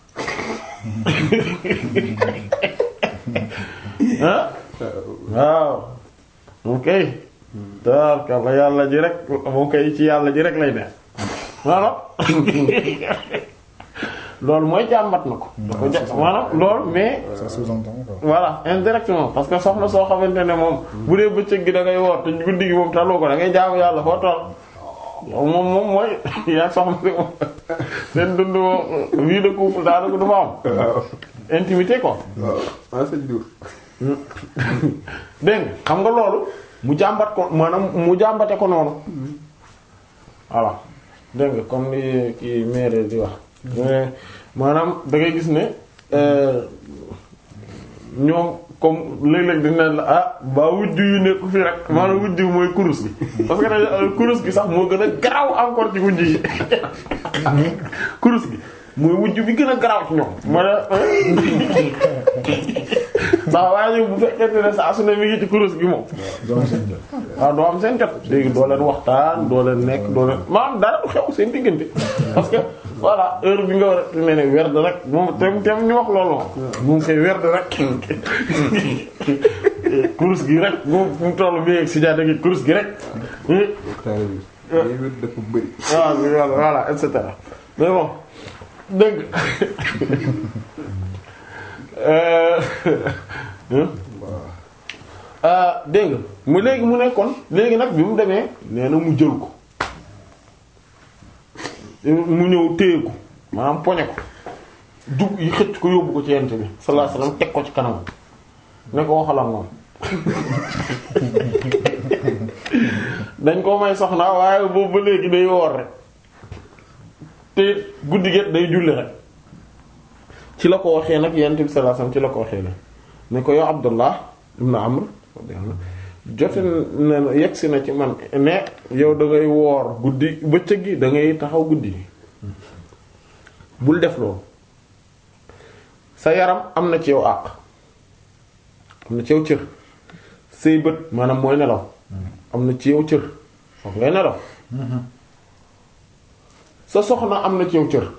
Speaker 1: ah waaw ok tabarkalla yàlla ji rek moom kay ci yàlla ji rek lay ne maanaam loolu mooy jàmbat na ko da ko ja maanaam loolu mais
Speaker 3: ça sous-entend quoi.
Speaker 1: voilà indirectement parce que soxna soo xamante ne moom bu dee bëccëg gi da ngay woor te guddi gi moom taloo ko da ngay jaamu yàlla foo toll yow moom moom mooy yaa soxna si moom seen dund moom vie de couple daanaka du fa am intimité quoi
Speaker 2: waaw sëñ Diouf.
Speaker 1: dégg nga xam nga loolu mu jàmbat ko maanaam mu jàmbate ko noonu voilà dégg nga comme ni kii maire di wax mais maanaam da ngay gis ne euh, ñoom comme léeg-léeg dañ naan la ah ba wujj yu nekk fi rek maanaam wujj bi mooy kurus gi parce que dañ euh, kurus gi sax moo gën a garaaw encore ci wujj yi kurus gi mooy wujj bi gën a garaaw ci ñoom ma ne sax waaye bu fekkente ne saa su ne mi ngi ci kurus gi moom
Speaker 3: donc seen jot.
Speaker 1: waaw doo am seen jot léegi doo leen waxtaan doo leen nekk doo leen maanaam dara du xew seen diggante parce que voilà heure bi nga war a ne ne werd rek moom tem tem ñu wax loolu moom moom koy werd rek kurus gi rek moom fu mu toll bi si jaade gi kurus gi rek
Speaker 2: taale bi. day wér dafa bëri.
Speaker 1: waaw voilà voilà et cetera mais bon dégg nga dégg nga mu léegi mu nekkoon léegi nag bi mu demee nee na mu jël ko mu ñëw téye ko maanaam poñe ko dug yi xëcc ko yóbbu ko ci yent bi sallallahu alayhi wasallam teg ko ci kanam ne ko waxal ak moom dañ ko may soxna waaye boobu ba léegi day woor rek te guddi get day julli rek ci la ko waxee nag yent bi sallallahu alayhi wasallam ci la ko waxee ne ne ko yow Abdullah ibn Amr jote na yegsi na ci man ne yow da ngay woor guddi bëccëg gi da ngay taxaw guddi gi bul def loolu sa yaram am na ci yow àq am na ci yow cër say bët maanaam mooy nelaw am na ci yow cër foog ngay nelaw sa soxna am na ci yow cër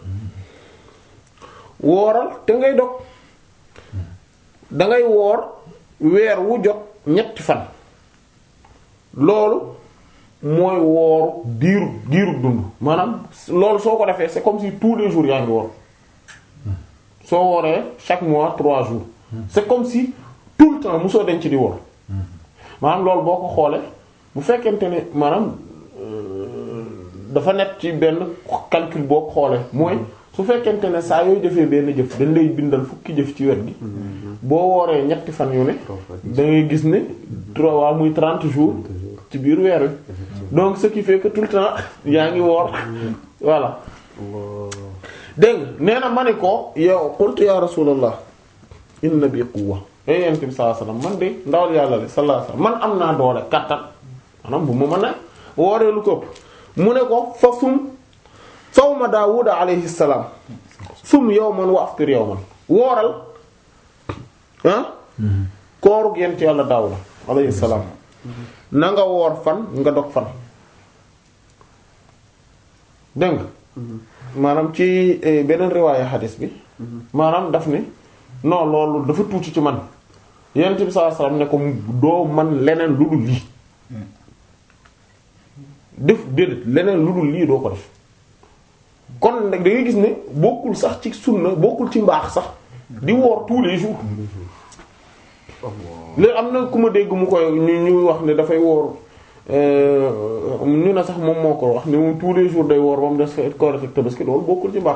Speaker 1: wooral te ngay dog dangay woor weer wu jot ñetti fan loolu mooy wooru diiru diiru dund maanaam loolu soo ko defee c'est comme si tous les jours yaa ngi woor soo wooree chaque mois trois jours c'est comme si tout le temps mosoo denc di woor maanaam loolu boo ko xoolee bu fekkente ne maanaam dafa nekk ci benn calcul boo ko xoolee mooy su fekkente ne saa yooyu defee benn jëf dañ lay bindal fukki jëf ci wet gi boo wooree ñetti fan yu ne da ngay gis ne trois waa muy trente jours ci biir weer wi donc ce qui fait que tout le temps yaa ngi woor voilà dégg nga nee na ma ne ko yow qultu ya rasulallah inna bi quwwa yow yent bi sallallahu alayhi wasallam man de ndawal yàlla le sallallahu alayhi wasallam man am naa doole kattan maanaam bu ma mën a wooree lu ko mu ne ko fa sum sawma daawuda alayhi salaam sum yawman wa aftir yawman wooral ah koorug yent yàlla daawuda alayhi salaam na nga woor fan nga dog fan dégg nga maanaam ci beneen riwaaya xadis bi maanaam daf ni non loolu dafa tuuti ci man yent bi sallallahu alayhi wasallam ne ko doo man leneen lu dul lii def déedéet leneen lu dul lii doo ko def kon nag da ngay gis ne bokkul sax ci sunna bokkul ci mbaax sax di woor tous les jours léegi am na ku ma dégg mu koy ñu ñu wax ne dafay woor ñu ne sax moom moo ko wax ne moom tous les jours day woor ba mu des Korite ak Tabaski loolu bokkul ci mbaax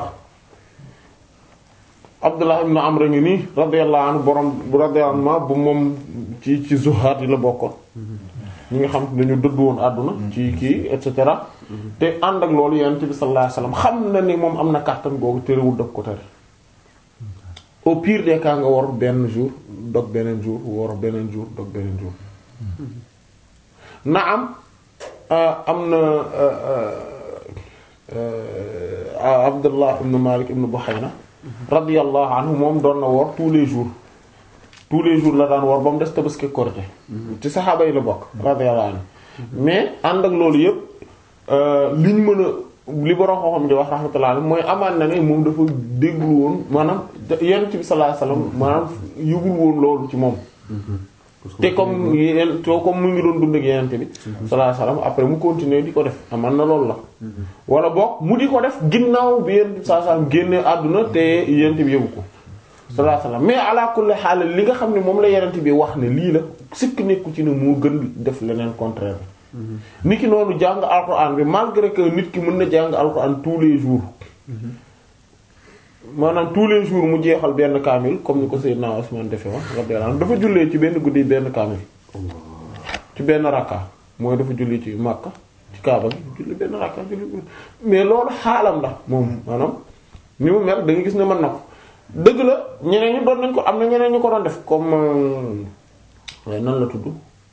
Speaker 1: Abdullah ibn Amr ngi nii radiyallahu anhu borom radiyallahu anhu bu moom ci ci zuhaat yi la bokkoon ñi nga xam dañu dëdd woon àdduna ci kii et cetera te ànd ak loolu yonent bi sallallahu alayhi wasallam xam na ni moom am na kàttan googu terewul dog ko tere au pire des cas nga wor benn jour dog beneen jour wor beneen jour dog beneen jour na am am na Abdullah ibn Malik ibn Buhayna radiyallahu anhu moom doon na woor tous les jours tous les jours la daan woor ba mu des Tabaski Korité ci saxaaba yi la bokk radiyallahu anhu mais ànd ak loolu yëpp liñ mën a li borom xam-xam di wax rahmatullah alayhi mooy amaan na ne moom dafa déggul woon maanaam yonent bi sallallahu alayhi wasallam maanaam yëgul woon loolu ci moom te comme yeneen to comme mu ngi doon dund ak yenente bi sallallahu alayhi wasallam après mu continuer di ko def aman na loolu la wala boog mu di ko def ginnaaw bi yenente bi sallallahu alayhi wasallam génne àdduna te yenente bi yëgu ko sallallahu alayhi wasallam mais ala kulli xaal li nga xam ne moom la yenente bi wax ne lii la sikk nekku ci ne moo gën def leneen contraire bi nit ki noonu jàng alquran bi malgré que nit ki mën na jàng alquran tous les jours maanaam tous les jours mu jeexal benn kaamil comme ni ko Seydina Usman defe wax radiyallahu anhu dafa jullee ci benn guddi benn kaamil ci benn rakka mooy dafa julli ci Makka ci Kaaba gi julli benn rakka julli mais loolu xaalam la moom maanaam ni mu mel da nga gis ne mën na ko dëgg la ñeneen ñi doon nañ ko am na ñeneen ñu ko doon def comme waaye nan la tudd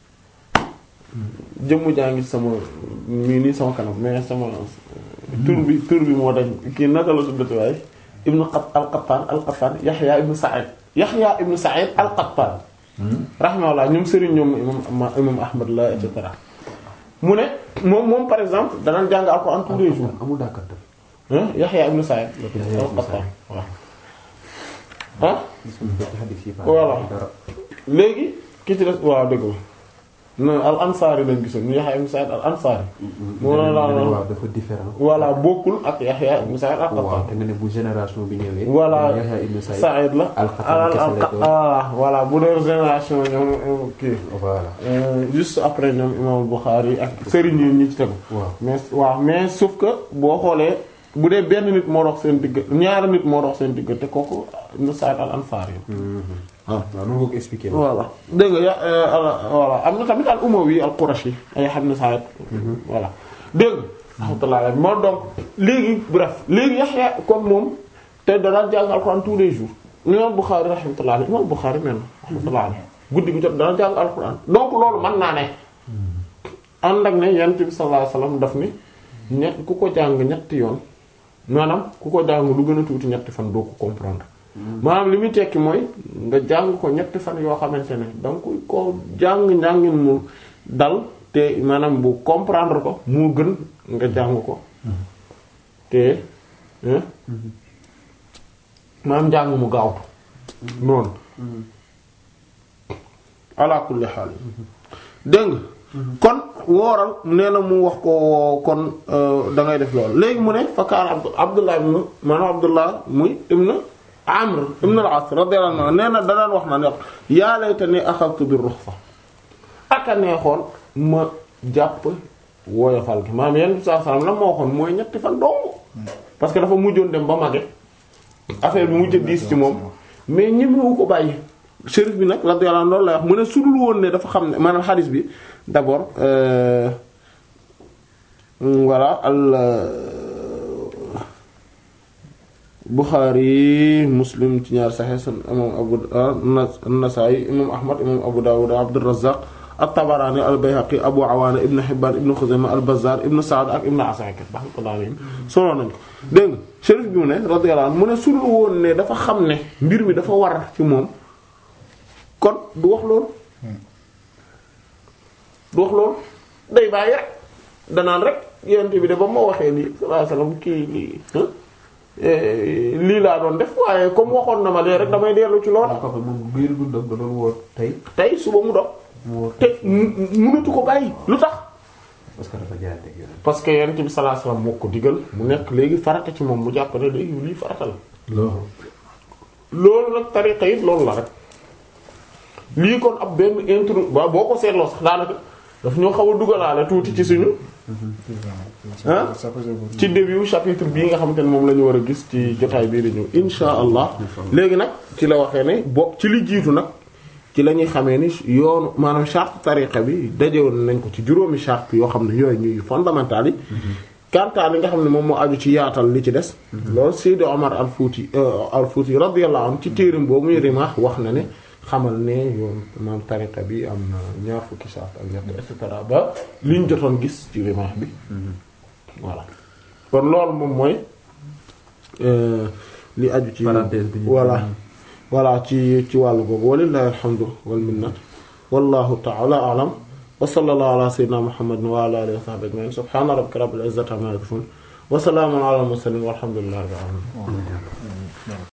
Speaker 1: jëmm jaa ngi sama mii nii sama kanam mais sama tur bi tur bi moo dañ kii naka la tuddati waaye ibnu al-Qattan al-Qattan Yaxya ibnu Sa'id Yaxya ibnu Sa'id al-Qattan rahimahullah ñoom sëriñ ñoom imam imam Ahmad la et cetera mu ne moom moom par exemple danaan jàng alxuraan tous les jours
Speaker 2: amul dàkkantal
Speaker 1: Yaxya ibnu Sa'id al-Qattan waaw ah voilà léegi ki ci des waaw dëgg la non al ansaari lañ gisoon ñu Yaxya ibn Sa'id al ansaari. moo la la
Speaker 2: waaw dafa différent.
Speaker 1: voilà bokkul ak Yaxya ibn Sa'id al
Speaker 2: waaw
Speaker 1: Qattan.
Speaker 2: te nga ne bu génération bi ñëwee.
Speaker 1: voilà
Speaker 2: Yahya ibn Sa'id
Speaker 1: Sa'id la.
Speaker 2: al-Qattan kese lay doon.
Speaker 1: ah voilà bu doon génération ñoom kii.
Speaker 2: voilà.
Speaker 1: Euh, juste après ñoom imam Bukhari ak sëriñ yi ñi ci tegu.
Speaker 2: waaw
Speaker 1: mais waaw mais sauf que boo xoolee bu dee benn nit moo dox seen digg ñaari nit moo dox seen digg te kooku ibn Sa'id al Ansari.
Speaker 2: waaw noonu nga ko expliqué.
Speaker 1: voilà dégg nga ya voilà am na tamit al umawi al qurashi ay xam ne saa voilà dégg nga. alhamdulilah moo donc léegi bref léegi Yaxya comme moom te danaa jàng alxuraan tous les jours imam Bukhari rahmatullah alayhi imam Bukhari men rahmatullah alayhi guddi gu jot dana jàng alxuraan donc loolu mën naa ne. ànd ak ne yonent bi sallallahu alayhi wasallam daf ni ñett ku ko jàng ñetti yoon maanaam ku ko jàng lu gën a tuuti ñetti fan doo ko comprendre. maanaam li muy tekki mooy nga jàng ko ñetti fan yoo xamante ne danga koy ko jàng njàngin mu dal te maanaam bu comprendre ko moo gën nga jàng ko te hein maanaam njàng mu gaawtu noonu ala kulli xaal dégg nga kon wooral nee na mu wax ko kon da ngay def loolu léegi mu ne fakkaan abd abdullah ibn maanaam abdullah muy ibn amr ibn al-as radiyallahu anhu nee na danaan wax na ne yaa laytani axadtu bir ruxsa aka neexoon ma jàpp woyofal gi maanaam yenn saa salaam la moo waxoon mooy ñetti fan dong parce que dafa mujjoon dem ba mage affaire bi mujj diis ci moom mais ñemewu ko bàyyi shérif bi nag radiyallahu anhu loolu lay wax mu ne sudul woon ne dafa xam ne maanaam xadis bi d'abord euh, voilà al Bukhari Muslim ci ñaar Sahih sun imam Abu an-Nasa'i imam Ahmad imam Abu Dawud Abdurrazzaq at-Tabarani al-Bayhaqi Abu Awana Ibn Hibban Ibn Khuzaymah al-Bazzar Ibn Sa'd ak Ibn Asakir rahmatullahi alayhim solo nañ ko dégg nga shérif bi mu ne radiyallahu anhu mu ne sudul woon ne dafa xam ne mbir mi dafa war ci moom kon du wax loolu du wax loolu day bàyyi rek danaan rek yonent bi de ba ma waxee lii sallallahu alayhi wasallam kii lii lii laa doon def waaye comme waxoon na ma lee rek damay dellu ci lool
Speaker 2: ko moom biir dundam da doon woor tey
Speaker 1: tey suba mu dox
Speaker 2: mu woor
Speaker 1: te mu- mënatu ko bàyyi lu tax
Speaker 2: parce que dafa jaayante ak yonent.
Speaker 1: parce que yonent bi sallallahu alayhi wasallam moo ko digal mu nekk léegi farata ci moom mu jàpp ne léegi lii farata la
Speaker 3: loolu
Speaker 1: loolu nag tariqa it loolu la rek lii kon ab benn intro ba boo ko seetloo sax daanaka daf ñoo xaw a dugalaale tuuti ci suñu ah ci début chapitre bii nga xamante ne moom la ñu war a gis ci jotaay bii di ñëw insha allah léegi nag ci la waxee ne bokk ci li jiitu nag ci la ñuy xamee ni yoonu maanaam charte tariqa bi dajewoon nañ ko ci juróomi charte yoo xam ne yooyu ñuy fondamental yi kantaa li nga xam ne moom moo aju ci yaatal li ci des loolu Seydi Omar al Fouti al Fouti radiyallahu anhu ci téeram boobu muy Rimah wax na ne xamal ne yoon maam tariqa bi am na ñaar fukki saat ak ñett et cetera ba liñ jotoon gis ci rimaax bi voilà kon loolu moom mooy euh, li aju ci
Speaker 2: Parenthèse bi ñu-
Speaker 1: voilà voilà ci ci wàllu boobu walillahi alhamdu wal minna wallahu ta'ala a'lam wa sallallahu ala sayyidina muhammadin wa ala alihi wa sahbihi ajma'in subhana rabbika rabbil izzati amma yasifun wa salamun ala al mursalin walhamdulillahi rabbil alamin